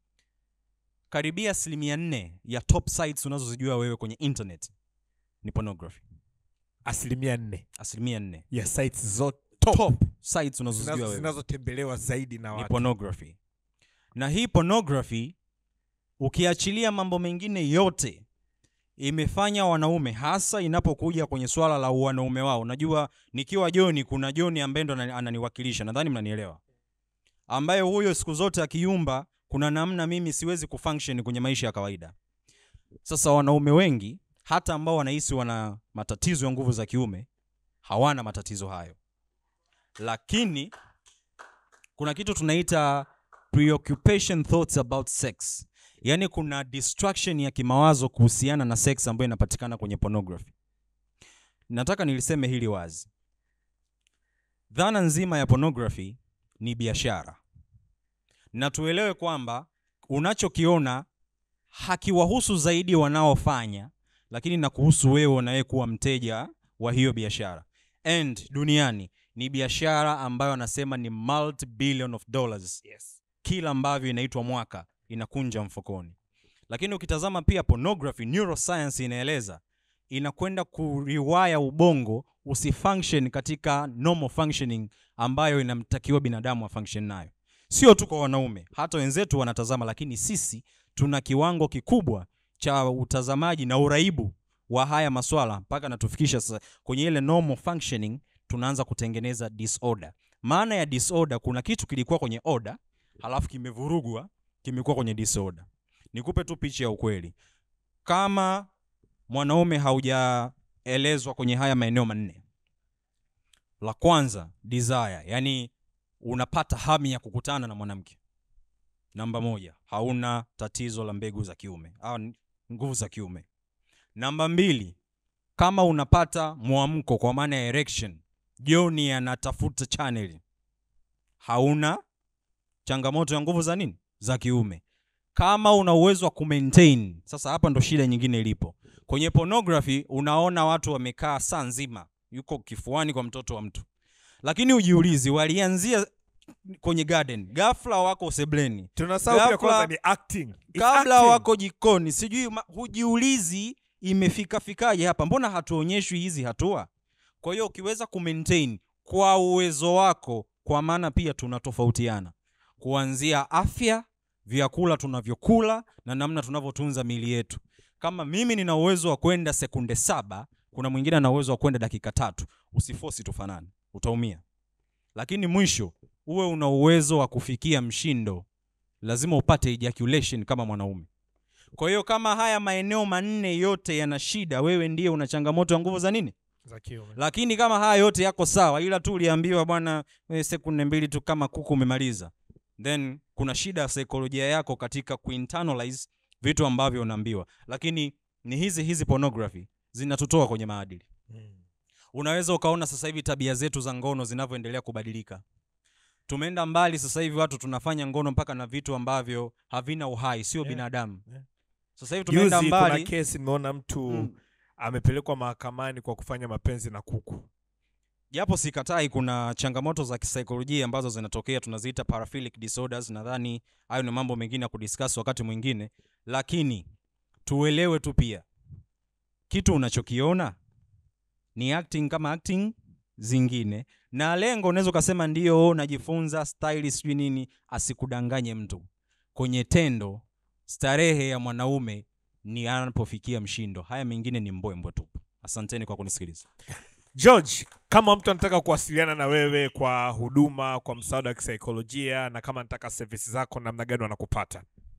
karibia asilimia nne ya top sites unazozijua wewe kwenye internet ni pornography asilimia nne asilimia nne ya sites zote top, sites unazozijua Zinazo- wewe zinazotembelewa zaidi na ni watu pornography na hii pornography ukiachilia mambo mengine yote imefanya wanaume hasa inapokuja kwenye swala la wanaume wao unajua nikiwa joni kuna joni ambaye ndo anani- ananiwakilisha nadhani mnanielewa ambaye huyo siku zote akiumba kuna namna mimi siwezi kufunction kwenye maisha ya kawaida sasa wanaume wengi hata ambao wanahisi wana matatizo ya nguvu za kiume hawana matatizo hayo lakini kuna kitu tunaita preoccupation thoughts about sex yaani kuna distraction ya kimawazo kuhusiana na sex ambayo inapatikana kwenye pornography nataka niliseme hili wazi dhana nzima ya pornography ni biashara na tuelewe kwamba unachokiona hakiwahusu zaidi wanaofanya lakini na kuhusu wewe unaye kuwa mteja wa hiyo biashara and duniani ni biashara ambayo anasema ni multi billion of dollars yes. kila ambavyo inaitwa mwaka inakunja mfukoni lakini ukitazama pia pornography neuroscience inaeleza inakwenda kuriwaya ubongo usifunction katika normal functioning ambayo inamtakiwa binadamu afunction nayo sio tu kwa wanaume hata wenzetu wanatazama lakini sisi tuna kiwango kikubwa cha utazamaji na uraibu wa haya maswala mpaka natufikisha sasa kwenye ile normal functioning tunaanza kutengeneza disorder maana ya disorder kuna kitu kilikuwa kwenye order halafu kimevurugwa kimekuwa kwenye disorder nikupe tu picha ya ukweli kama mwanaume haujaelezwa kwenye haya maeneo manne la kwanza desire yani unapata hamu ya kukutana na mwanamke namba moja hauna tatizo la mbegu za kiume au n- nguvu za kiume namba mbili kama unapata mwamko kwa maana ya erection joni anatafuta channel hauna changamoto ya nguvu za nini za kiume kama una uwezo wa kumaintain sasa hapa ndo shida nyingine ilipo kwenye pornography unaona watu wamekaa saa nzima yuko kifuani kwa mtoto wa mtu lakini ujiulizi walianzia kwenye garden ghafla wako sebleni Tunasahau pia Ghafla- kwanza ni acting. It's kabla acting. wako jikoni sijui ma- hujiulizi imefika fikaje hapa mbona hatuonyeshwi hizi hatua kwa hiyo ukiweza kumaintain kwa uwezo wako kwa maana pia tunatofautiana kuanzia afya vyakula tunavyokula na namna tunavyotunza miili yetu kama mimi nina uwezo wa kwenda sekunde saba kuna mwingine ana uwezo wa kwenda dakika tatu usifosi tufanane utaumia lakini mwisho uwe una uwezo wa kufikia mshindo lazima upate ejaculation kama mwanaume kwa hiyo kama haya maeneo manne yote yana shida wewe ndiye una changamoto ya nguvu za nini za kiume lakini kama haya yote yako sawa ila tu uliambiwa bwana wewe sekunde mbili tu kama kuku umemaliza then kuna shida ya saikolojia yako katika kuinternalize vitu ambavyo unaambiwa lakini ni hizi hizi pornography zinatutoa kwenye maadili unaweza ukaona sasa hivi tabia zetu za ngono zinavyoendelea kubadilika tumeenda mbali sasa hivi watu tunafanya ngono mpaka na vitu ambavyo havina uhai sio Yeah, binadamu yeah. sasa hivi tumeenda Juzi kuna mbali kesi nimeona mtu Mm. amepelekwa mahakamani kwa kufanya mapenzi na kuku japo sikatai kuna changamoto za kisaikolojia ambazo zinatokea tunaziita paraphilic disorders nadhani hayo ni mambo mengine ya kudiscuss wakati mwingine lakini tuelewe tu pia kitu unachokiona ni acting kama acting zingine na lengo unaweza ukasema ndio najifunza style sijui nini asikudanganye mtu kwenye tendo starehe ya mwanaume ni anapofikia mshindo haya mengine ni mbwembwe tu asanteni kwa kunisikiliza george kama mtu anataka kuwasiliana na wewe kwa huduma kwa msaada wa kisaikolojia na kama anataka servisi zako namna gani wanakupata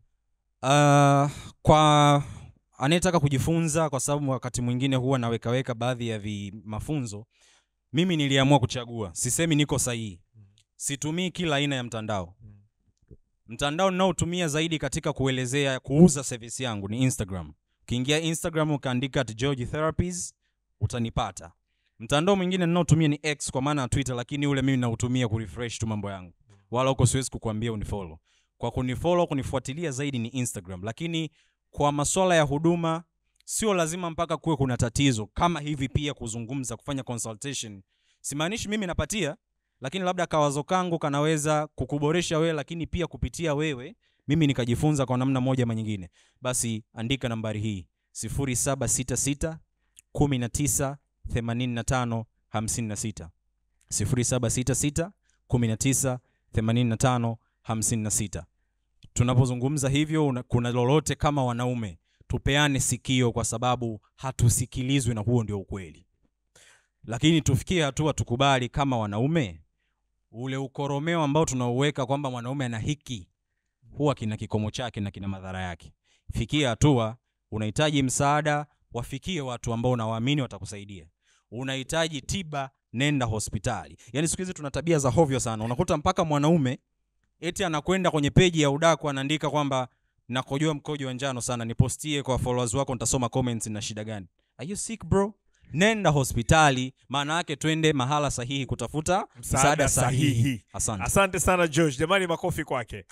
Uh, kwa anayetaka kujifunza kwa sababu wakati mwingine huwa nawekaweka baadhi ya vi mafunzo mimi niliamua kuchagua sisemi niko sahihi situmii kila aina ya mtandao mtandao ninaotumia zaidi katika kuelezea kuuza service yangu ni instagram ukiingia instagram ukaandika at george therapies utanipata mtandao mwingine ninaotumia ni x kwa maana ya twitter lakini ule mimi nautumia kurefresh tu mambo yangu wala huko siwezi kukuambia unifollow kwa kunifollow kunifuatilia zaidi ni instagram lakini kwa masuala ya huduma sio lazima mpaka kuwe kuna tatizo kama hivi pia kuzungumza kufanya consultation simaanishi mimi napatia lakini labda kawazo kangu kanaweza kukuboresha wewe lakini pia kupitia wewe mimi nikajifunza kwa namna moja ama nyingine basi andika nambari hii 0766 19 85 56 0766 19 85 56 tunapozungumza hivyo una, kuna lolote kama wanaume tupeane sikio kwa sababu hatusikilizwi na huo ndio ukweli lakini tufikie hatua tukubali kama wanaume ule ukoromeo ambao tunauweka kwamba mwanaume ana hiki huwa kina kikomo chake na kina madhara yake fikia hatua unahitaji msaada wafikie watu ambao unawaamini watakusaidia unahitaji tiba nenda hospitali yaani siku hizi tuna tabia za hovyo sana unakuta mpaka mwanaume eti anakwenda kwenye peji ya udaku anaandika kwamba nakojoa mkojo wa njano sana nipostie kwa followers wako nitasoma comments na shida gani are you sick bro nenda hospitali maana yake twende mahala sahihi kutafuta msaada sahihi asante asante sana george jamani makofi kwake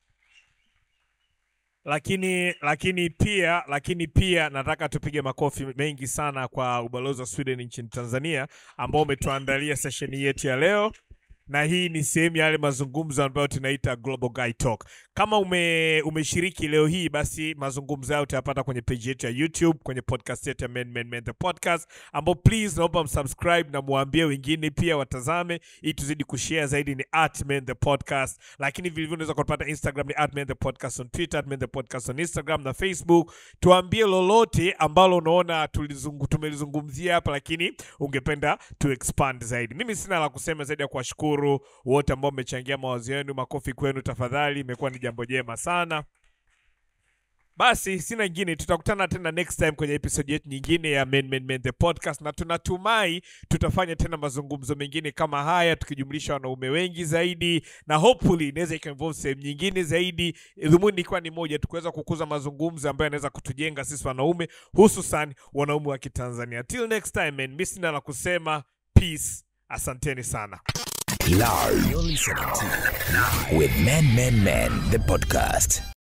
lakini lakini pia lakini pia nataka tupige makofi mengi sana kwa ubalozi wa sweden nchini tanzania ambao umetuandalia sesheni yetu ya leo na hii ni sehemu ya yale mazungumzo ambayo tunaita global guy talk kama ume, umeshiriki leo hii basi mazungumzo hayo utayapata kwenye page yetu ya youtube kwenye podcast yetu ya men, men, men, the podcast ambao please naomba msubscribe na muambie wengine pia watazame ili tuzidi kushare zaidi ni at men the podcast lakini vilevile unaweza kupata instagram ni at men the podcast on twitter at men the podcast on instagram na facebook tuambie lolote ambalo unaona tulizungu, tumelizungumzia hapa lakini ungependa tu expand zaidi mimi sina la kusema zaidi ya kuwashukuru wote ambao mmechangia mawazo yenu makofi kwenu tafadhali imekuwa ni jambo jema sana basi sina ingine tutakutana tena next time kwenye episode yetu nyingine ya men, men, men, the podcast na tunatumai tutafanya tena mazungumzo mengine kama haya tukijumlisha wanaume wengi zaidi na hopefully inaweza ikainvolve sehemu nyingine zaidi dhumuni ikiwa ni moja tukuweza kukuza mazungumzo ambayo yanaweza kutujenga sisi wanaume hususan wanaume wa kitanzania till next time man mi sina la kusema peace asanteni sana Live. You're listening to With Men, Men, Men, the podcast.